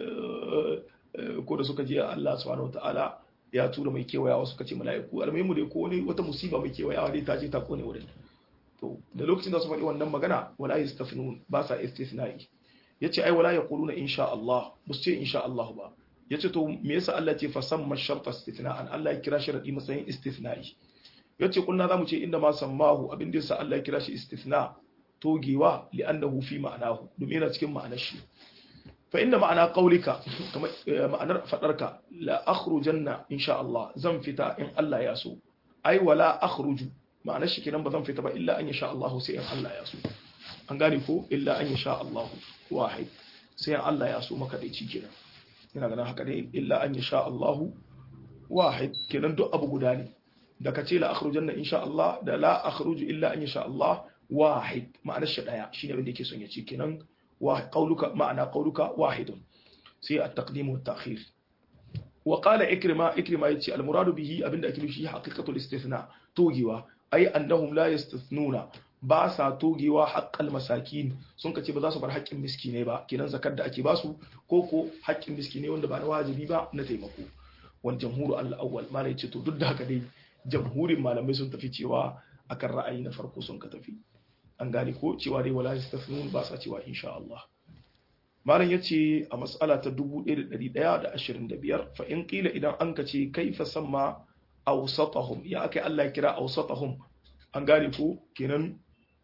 ko da suka je Allah subhanahu wataala ya tura mai kewayawa suka ce mala'iku almuhimu dai ko wani wata musiba mai kewayawa dai ta je ta kone wurin to da lokacin da su faɗi wannan magana wala yastafnun ba sa istithna'i yace ai wala yaquluna insha Allah musu ce insha Allah ba yace to me yasa Allah ce fa samma sharta istithna'an Allah ya kira sharadi matsayin istithna'i yace kunna zamu ce inda ma sammahu abin da yasa Allah ya kira shi istithna togewa li'annahu fi ma'anahu domin yana cikin ma'anar shi fa inda ma'ana qaulika kamar ma'anar fadarka la akhrujanna insha Allah zan fita in Allah ya so ai wala akhruju ma'anar shi kenan ba zan fita ba illa an yasha Allah sai in Allah ya so an gane ko illa an yasha Allah wahid sai in Allah ya so maka dai kenan ina ganin haka dai illa an yasha Allah wahid kenan duk abu guda ne da ka ce la akhrujanna insha Allah da la akhruju illa an yasha Allah wahid ma'anar shi daya shine abin da yake son ya ce kenan قولك معنى قولك واحد سي التقديم والتأخير وقال إكرمة إكرمة يتي المراد به أبن أكل شيء حقيقة الاستثناء توجيوا أي أنهم لا يستثنون باسا توجيوا حق المساكين sun kace ba za su bar haƙƙin miskinai ba kenan zakar da ake basu ko ko haƙƙin miskinai wanda ba na wajibi ba na taimako wal jamhuru al-awwal malai ce to duk da haka dai jamhurin malamai sun tafi cewa akan ra'ayi na farko sun ka tafi an gane ko cewa dai wala yastafnun ba sa cewa insha Allah malam yace a mas'ala ta 1125 fa in qila idan an ka ce kaifa samma awsatahum ya akai Allah ya kira awsatahum an gane ko kenan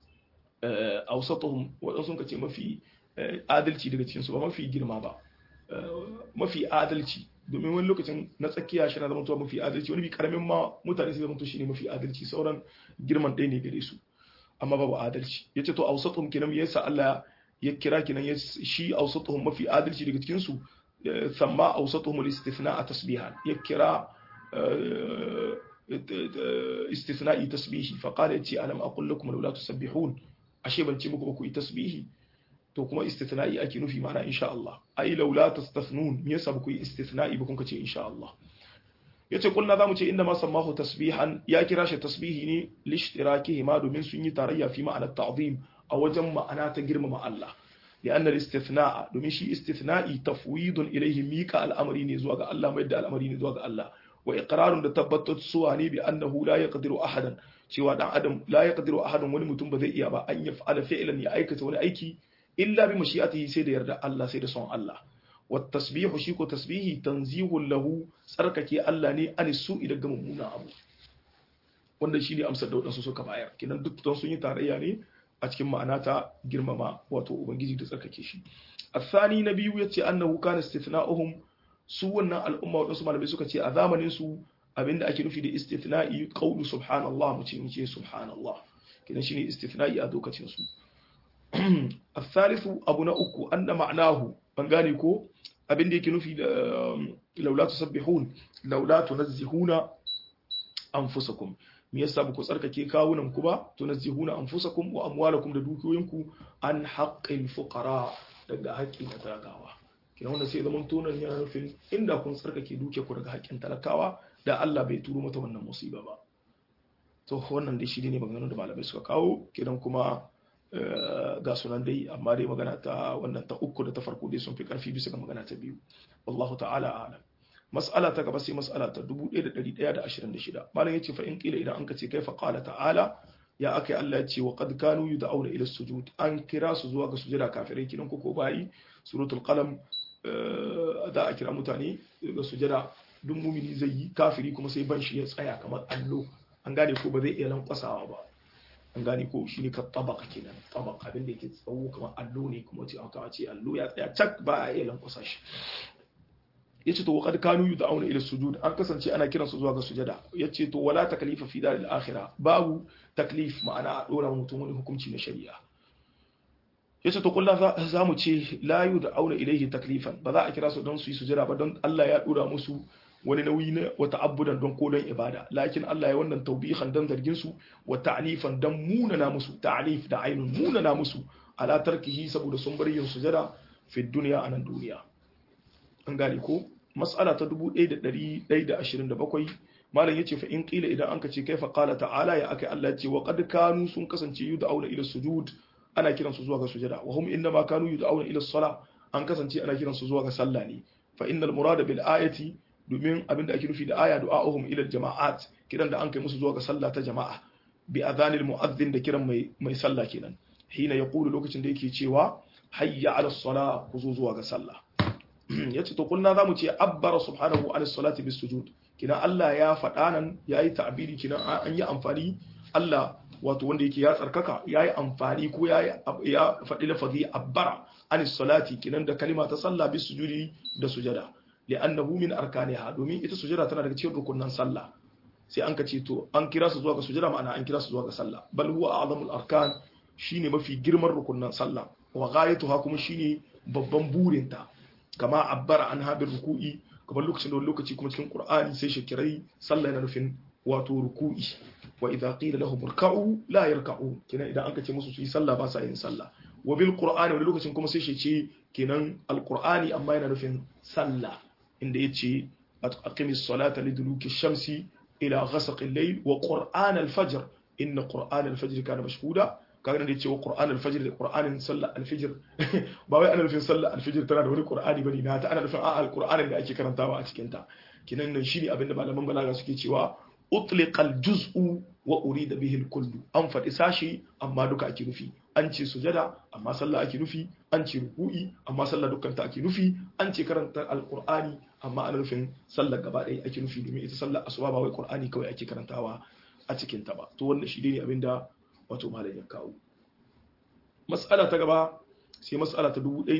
awsatahum wadan sun ka ce mafi adalci daga cikin su ba mafi girma ba mafi adalci domin wani lokacin na tsakiya shi na zama mafi adalci wani bi karamin ma mutane sai zama to shine mafi adalci sauran girman ɗaya ne gare su amma babu adalci ya ce to ausatuhum kenan yasa Allah ya kira kenan ya shi ausatuhum mafi adalci daga cikin su samma ausatuhum al-istithna a tasbihan ya kira istithna'i tasbihi fa qala yace alam aqul lakum law la tusabbihun ashe ban ce muku ba ku yi tasbihi to kuma istithna'i ake nufi ma'ana insha Allah ai law la tastathnun me yasa ba ku yi istithna'i ba kun ce insha Allah yace kulna zamu ce inda ma sammahu tasbihan ya kira shi tasbihi ne lishtirakihim ma domin sun yi tarayya fi ma'ana ta'zim a wajen ma'ana ta girmama Allah لأن الاستثناء domin shi istithna'i tafwidun ilayhi mika al'amari ne zuwa ga Allah mai da al'amari ne zuwa ga Allah wa iqrarun da tabbatar suwa ne bi annahu la yaqdiru ahadan cewa dan adam la yaqdiru ahadan wani mutum ba zai iya ba an yaf'ala fi'lan ya aikata wani aiki illa bi mashi'atihi sai da yarda Allah sai da son Allah والتسبيح شيكو تسبيحي تنزيه له tsarkake Allah ne an su daga mummunan abu wanda shi ne amsar da waɗansu suka bayar kenan duk don sun yi tarayya ne a cikin ma'ana ta girmama wato ubangiji da tsarkake shi الثاني na biyu yace annahu kana istithna'uhum su wannan al'umma waɗansu malamai suka ce a zamanin su abinda ake nufi da istithna'i qawlu subhanallah mu ce mu ce subhanallah kenan shine istithna'i a lokacin su الثالث abu na uku anna ma'nahu ban gane ko abin da yake nufi da laula tusabbihun laula tunazzihuna anfusakum me yasa ba ku tsarkake kawunan ku ba tunazzihuna anfusakum wa amwalakum da dukiyoyinku an haqqil fuqara daga haƙƙin talakawa kina wanda sai zaman tonan yana nufin inda kun tsarkake duke ku daga haƙƙin talakawa da Allah bai turo mata wannan musiba ba to wannan dai shi ne maganganun da malamai suka kawo kidan kuma ga sunan dai amma dai magana ta wannan ta uku da ta farko dai sun fi karfi bisa ga magana ta biyu wallahu ta'ala a'lam mas'ala ta gaba sai mas'ala ta 1126 malam yace fa in qila idan an kace kaifa qala ta'ala ya akai Allah ya ce wa qad kanu yud'auna ila sujud an kira su zuwa ga sujada kafirai kidan ko ko bayi suratul qalam da a kira mutane ga sujada duk mumini zai yi kafiri kuma sai ban shi ya tsaya kamar allo an gane ko ba zai iya lankwasawa ba an gane ko shi ne ka tabaka kenan tabaka abin da yake tsawo kamar allo ne kuma ce aka ce allo ya tsaya cak ba a iya lankwasa shi yace to waqad kanu yud'auna ila sujud an kasance ana kiran su zuwa ga sujada yace to wala taklifa fi daril akhirah babu taklif ma'ana a dora mutum wani hukunci na shari'a yace to kullu za mu ce la yud'auna ilayhi taklifan ba za a kira su don su yi sujada ba don Allah ya dora musu wani nauyi na wata abudan don ko don ibada lakin Allah ya wannan taubihan dan zargin su wa ta'nifan dan munana musu ta'nif da ainun munana musu ala tarkihi saboda sun bar yin sujada fi dunya anan duniya an gane ko mas'ala ta 1127 malam yace fa in qila idan anka ce kaifa qala ta'ala ya akai Allah ce wa qad kanu sun kasance yud'auna ila sujud ana kiran su zuwa ga sujada wa hum inma kanu yud'auna ila sala an kasance ana kiran su zuwa ga sallah ne fa innal murada bil ayati domin abin da ake nufi da aya du'a'uhum ila jama'at kiran da an kai musu zuwa ga sallah ta jama'a bi adhanil mu'adhdhin da kiran mai mai sallah kenan hina yaqulu lokacin da yake cewa hayya ala sala ku zo zuwa ga sallah yace to kullu zamu ce abbara subhanahu ala salati bis sujud kina Allah ya faɗa nan yayi ta'biri kina an yi amfani Allah wato wanda yake ya tsarkaka yayi amfani ko yayi ya faɗi lafazi abbara an salati kinan da kalima ta sallah bis sujudi da sujada li'annahu min arkaniha domin ita sujada tana daga cikin rukunan sallah sai an kace to an kira su zuwa ga sujada ma'ana an kira su zuwa ga sallah bal huwa a'zamul arkan shine mafi girman rukunan sallah wa ghayatuha kuma shine babban burinta kama abbara an habir ruku'i kamar lokacin da wani lokaci kuma cikin qur'ani sai shakirai sallah yana nufin wato ruku'i wa idza qila lahum irka'u la yarka'u kenan idan an kace musu su yi sallah ba sa yin sallah wa bil qur'ani wani lokacin kuma sai shi ce kenan alqur'ani amma yana nufin sallah inda yace aqimis salata liduluki shamsi ila ghasaqi al-layl wa qur'an al-fajr inna qur'an al-fajr kana mashhuda kaga da yace wa qur'an al-fajr da qur'anin sallah al-fajr ba wai ana nufin sallah al-fajr tana da wani qur'ani bane na ta ana nufin a'a al-qur'anin da ake karantawa a cikin ta kinan nan shine abinda malaman balaga suke cewa utliqa al-juz'u wa urida bihi al-kullu an faɗi sashi amma duka ake nufi an ce sujada amma sallah ake nufi an ce ruku'i amma sallah dukkan ta ake nufi an ce karanta alqur'ani amma ana nufin sallah gaba ɗaya ake nufi domin ita sallah asuba ba wai qur'ani kawai ake karantawa a cikin ta ba to wannan shi ne abinda wato malam ya kawo mas'ala ta gaba sai mas'ala ta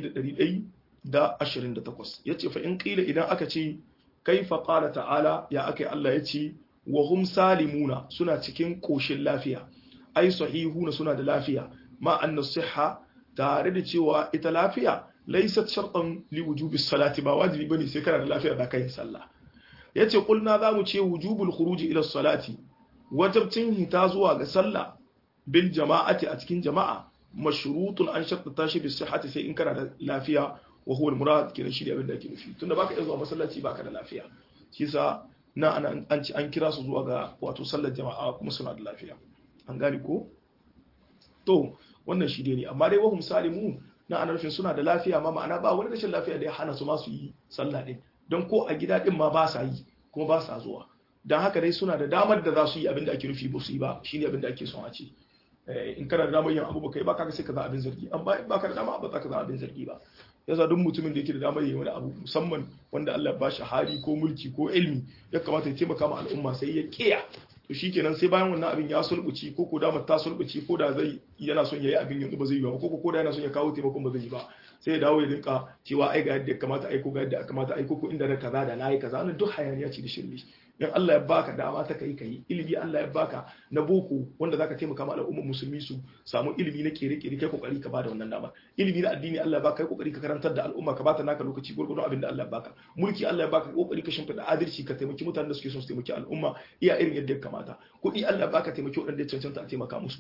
1128 yace fa in qila idan aka ce kaifa qala ta'ala ya akai Allah yace wa hum salimuna suna cikin koshin lafiya ai sahihuna suna da lafiya ma anna sihha tare da cewa ita lafiya laysat shartan li wujubi salati ba wajibi bane sai kana da lafiya da kai sallah yace kulna zamu ce wujubul khuruji ila salati wajibcin hita zuwa ga sallah bil jama'ati a cikin jama'a mashrutun an shartata shi bis sihhati sai in kana da lafiya wa huwa al murad kenan shi ne abin da ake nufi tunda baka iya zuwa masallaci baka da lafiya shi yasa na an ci an kira su zuwa ga wato sallar jama'a kuma suna da lafiya an gane ko to wannan shi ne amma dai wahum salimu na ana nufin suna da lafiya ma ma'ana ba wani rashin lafiya da ya hana su ma su yi sallah din don ko a gida din ma ba sa yi kuma ba sa zuwa don haka dai suna da damar da za su yi abin da ake nufi ba su yi ba shine abin da ake son a ce in kana da damar yin abu ba kai ba kaga sai ka za abin zargi amma in ba ka da dama ba za ka za abin zargi ba yasa duk mutumin da yake da damar yin wani abu musamman wanda Allah ba shi hali ko mulki ko ilmi ya kamata ya taimaka ma al'umma sai ya kiya to shikenan sai bayan wannan abin ya sulbuci ko ko damar ta sulbuci ko da zai yana son yayi abin yanzu ba zai yi ba ko ko da yana son ya kawo taimakon ba zai yi ba sai ya dawo ya rinka cewa ai ga yadda ya kamata aiko ga yadda ya kamata aiko ko inda na kaza da nayi kaza wannan duk hayaniya ce da shirme in Allah ya baka dama ta kai kai ilimi Allah ya baka na boko wanda zaka taimaka ma al'ummar musulmi su samu ilimi na kere-kere kai kokari ka bada wannan dama ilimi na addini Allah ya baka kai kokari ka karantar da al'umma ka bata naka lokaci gurgurdon abin da Allah ya baka mulki Allah ya baka kokari ka shimfida adalci ka taimaki mutanen da suke son su taimaki al'umma iya irin yadda ya kamata kuɗi Allah ya baka taimaki waɗanda ya cancanta a taimaka musu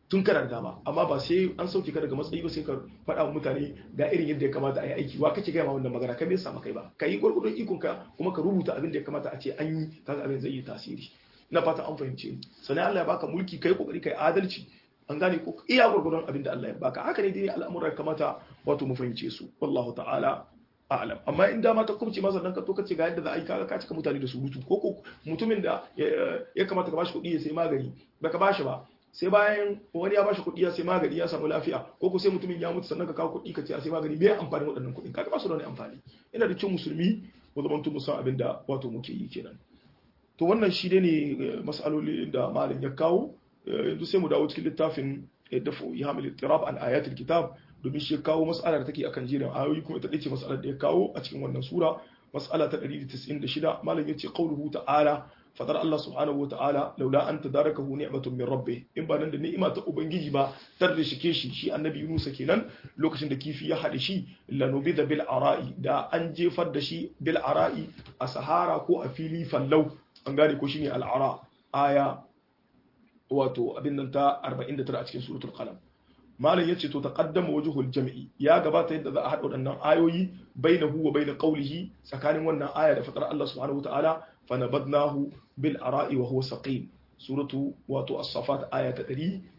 tun kana da dama amma ba sai an sauke ka daga matsayi ba sai ka faɗa wa mutane ga irin yadda ya kamata a yi aiki wa kake gaya ma wannan magana ka bai samu kai ba ka yi gwargwadon ikon ka kuma ka rubuta abin da ya kamata a ce an yi kaga abin zai yi tasiri ina fata an fahimce ni sannan Allah ya baka mulki kai kokari kai adalci an gane ko iya gwargwadon abin da Allah ya baka haka ne dai al'amuran kamata wato mu fahimce su wallahu ta'ala a'lam amma in dama ta kubce masa dan ka to kace ga yadda za a yi kaga ka cika mutane da surutu ko ko mutumin da ya kamata ka bashi kuɗi ya sai magani baka bashi ba sai bayan wani ya bashi kuɗi ya sai magani ya samu lafiya ko ko sai mutumin ya mutu sannan ka kawo kuɗi ka ce a sai magani bai amfani waɗannan kuɗin kaga ba su da wani amfani ina da cin musulmi mu zaman mu san abin da wato muke yi kenan to wannan shi ne mas'aloli da malam ya kawo yanzu sai mu dawo cikin littafin dafu ya hamil ittirab an ayatul kitab domin shi kawo mas'alar da take akan jerin ayoyi kuma ita dace mas'alar da ya kawo a cikin wannan sura mas'ala ta 196 malam yace qauluhu ta'ala fadar Allah subhanahu wata'ala laula an tadarakahu ni'matun min rabbih in ba nan da ni'ima ta ubangiji ba tar da shike shi shi annabi Yunus kenan lokacin da kifi ya hade shi lanubida bil ara'i da an jefar da shi bil ara'i a sahara ko a fili fallau an gane ko shine al ara aya wato abin nan ta 49 a cikin suratul qalam malam yace to taqaddama wajhul jam'i ya gabata yadda za a hada waɗannan ayoyi bainahu wa bain qawlihi tsakanin wannan aya da fatar Allah subhanahu wataala fanabadnahu bil ara'i wa huwa saqim suratu wato as-safat aya ta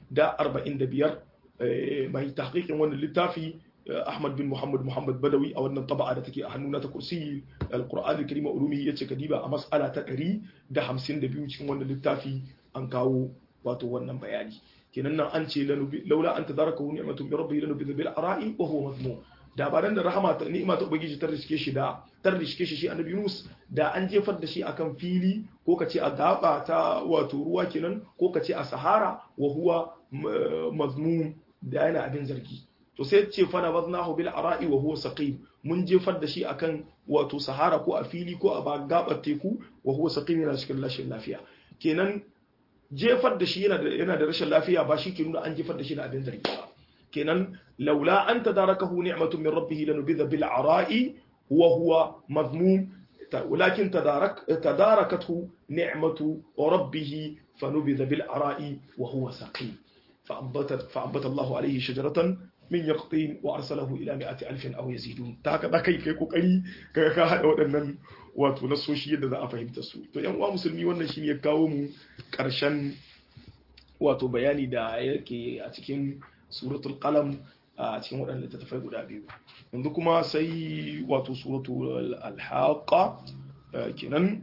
145 mai tahqiqin wannan littafi Ahmad bin Muhammad Muhammad Badawi a wannan taba'a da take a hannuna ta kursi al-Qur'an al-Karim ulumihi yace kadiba a mas'ala ta 152 cikin wannan littafi an kawo wato wannan bayani kenan nan an ce laula an tadaraka ni'matun min rabbihi lanu bil ara'i wa huwa mazmum da ba dan da rahama ta ni'ima ta ubangiji ta riske shi da tar riske shi shi annabi Yunus da an jefar da shi akan fili ko kace a gaba ta wato ruwa kenan ko kace a sahara wa huwa mazmum da yana abin zargi to sai ce fa nabaznahu bil ara'i wa huwa saqim mun jefar da shi akan wato sahara ko a fili ko a gabar teku wa huwa saqim yana cikin rashin lafiya kenan jefar da shi yana da rashin lafiya ba shi ke nuna an jefar da shi da abin zargi ba kenan laula an tadarakahu ni'matun min rabbih lanubidha bil ara'i wa huwa madmum ولكن تدارك تداركته نعمة ربه فنبذ بالعراء وهو سقيم فأنبت, فأنبت الله عليه شجرة من يقطين وأرسله إلى مئة ألف أو يزيدون تاكا دا كي كي كوكري كي كا هذا ودنن wato na soshi yadda za a fahimta su to yan uwa musulmi wannan shi ya kawo mu karshen wato bayani da yake a cikin suratul qalam a cikin waɗanda littattafai guda biyu yanzu kuma sai wato suratul alhaqa kenan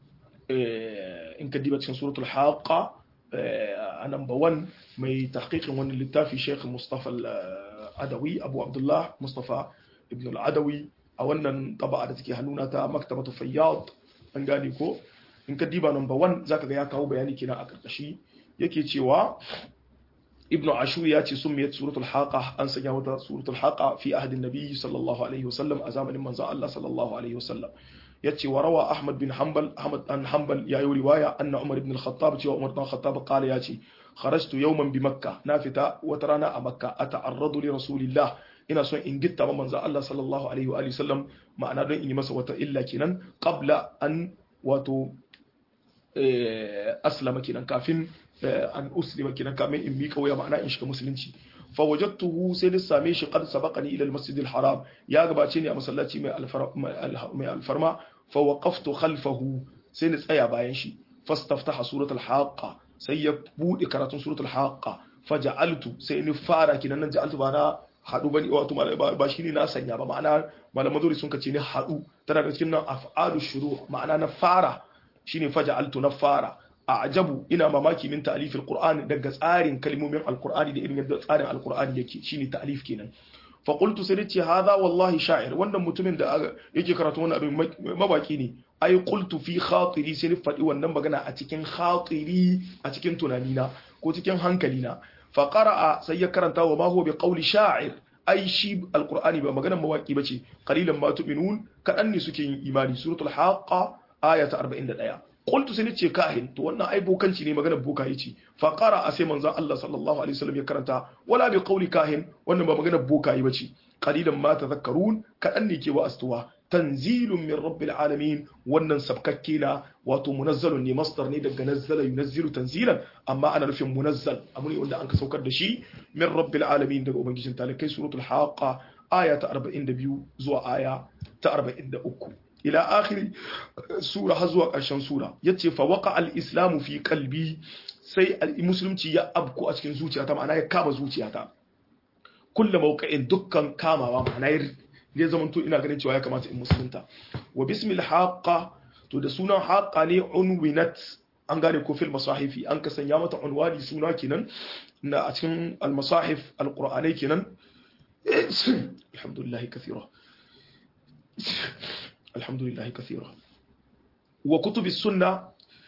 in ka diba cikin suratul haqa a number one mai tahqiqin wannan littafi Sheikh Mustafa al-Adawi Abu Abdullah Mustafa ibn al-Adawi a wannan taba'a da take hannuna ta maktabatu fayyad an gane ko in ka diba number one zaka ga ya kawo bayani kenan a karkashi yake cewa ibn ashur ya ce summiyat suratul haqa an sanya wata suratul haqa fi ahdin nabiy sallallahu alaihi wasallam a zamanin manzon Allah sallallahu alaihi wasallam yace wa rawa ahmad bin hanbal ahmad an hanbal ya yi riwaya anna umar ibn al-khattab cewa umar ibn al-khattab qala yace kharajtu yawman bi makkah na fita wata rana a makka ata'arradu li rasulillah ina son in gitta ma manzon Allah sallallahu alaihi wa alihi sallam ma'ana don in yi masa wata illa kenan qabla an wato aslama kenan kafin an uslima kenan kamin in miƙa waya ma'ana in shiga musulunci fa wajadtuhu sai da same shi qad sabaqani ila al-masjid al-haram ya gabace ni a masallaci mai mai alfarma fa waqaftu khalfahu sai ni tsaya bayan shi fastaftaha suratul haqqa sai ya bude karatun suratul haqqa faja'altu sai ni fara kinan nan ja'altu ba na hadu bane wato ba shi ne na sanya ba ma'ana malaman zuri sun kace ni hadu tana da cikin nan af'alu shuru ma'ana na fara shine faja'altu na fara a'jabu ina mamaki min ta'lif alquran daga tsarin kalmomin alqur'ani da irin yadda tsarin alqur'ani yake shine ta'lif kenan fa qultu sai ce hadha wallahi sha'ir wannan mutumin da yake karatu wannan abin mabaki ne ai qultu fi khatiri sai ni faɗi wannan magana a cikin khatiri a cikin tunanina ko cikin hankalina fa qara'a sai ya karanta wa ma huwa bi qawli sha'ir ai shi alqur'ani ba maganar mawaki bace qalilan ma tu'minun kadan ne suke yin imani suratul haqa aya ta 41 qultu sai nace kahin to wannan ai bokanci ne maganar boka yace fa qara sai manzon Allah sallallahu alaihi wasallam ya karanta wala bi qawli kahin wannan ba maganar boka yi bace qalilan ma tadhakkarun kadan ne ke wa astuwa tanzilun min rabbil alamin wannan sabkakke na wato munazzalun ne masdar ne daga nazzala yunazzilu tanzilan amma ana nufin munazzal abu ne wanda an ka saukar da shi min rabbil alamin daga ubangijin talakai suratul haqa aya ta 42 zuwa aya ta 43 ila akhiri sura har zuwa ƙarshen sura yace fa waqa al-islamu fi qalbi sai musulunci ya abku a cikin zuciyata ma'ana ya kama zuciyata kullu mawqa'in dukkan kamawa ma'ana ya zama to ina ganin cewa ya kamata in musulunta wa bismil haqqa to da sunan haqqa ne unwinat an gane ko fil masahifi an ka sanya mata unwani suna kenan na a cikin al-masahif al-qur'anai kenan alhamdulillah kathira alhamdulillah kathira wa kutubi sunna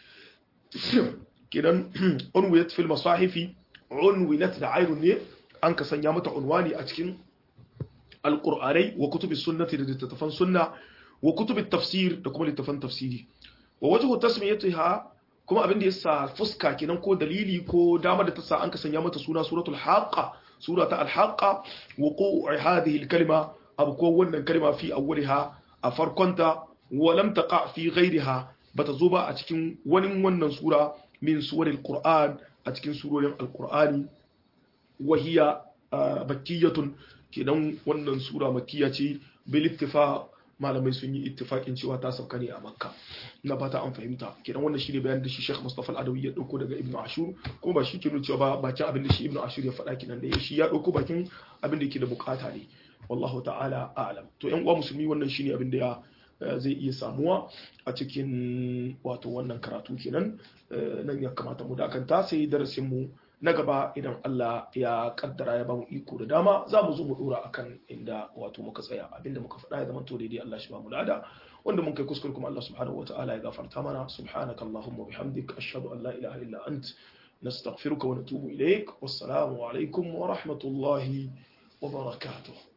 kenan unwinat fil masahifi unwinat da ainun ne an ka sanya mata unwani a cikin alƙur'anai wa kutubi sunnati da littattafan sunna wa kutubi tafsir da kuma littattafan tafsiri wa wajhu tasmiyatiha kuma abin da yasa fuska kenan ko dalili ko dama da ta sa an ka sanya mata suna suratul haqa surata al-haqa wuqu'i hadhihi al-kalima abu ko wannan kalma fi awwaliha a farkonta wa lam taqa fi ghayriha bata zo ba a cikin wani wannan sura min suwaril qur'an a cikin surorin al-qur'ani wa hiya bakkiyatun kenan wannan sura makkiya ce bil ittifaq malamai sun yi ittifaqin cewa ta sauka ne a makka na fata an fahimta kenan wannan shine bayan da shi Sheikh Mustafa Al-Adawi ya dauko daga Ibn Ashur kuma ba shi ke nuna cewa ba bakin abin da shi Ibn Ashur ya faɗa kenan da shi ya dauko bakin abin da yake da bukata ne wallahu ta'ala a'lam to yan uwa musulmi wannan shine abin da ya zai iya samuwa a cikin wato wannan karatu kenan nan ya kamata mu dakanta sai darasin mu na gaba idan Allah ya kaddara ya bamu iko da dama za mu zo mu dora akan inda wato muka tsaya abinda muka faɗa ya zama to daidai Allah shi ba mu lada wanda mun kai kuskure kuma Allah subhanahu wataala ya gafarta mana subhanaka allahumma bihamdik ashhadu an la ilaha illa ant nastaghfiruka wa natubu ilaik wassalamu alaikum wa rahmatullahi wa barakatuh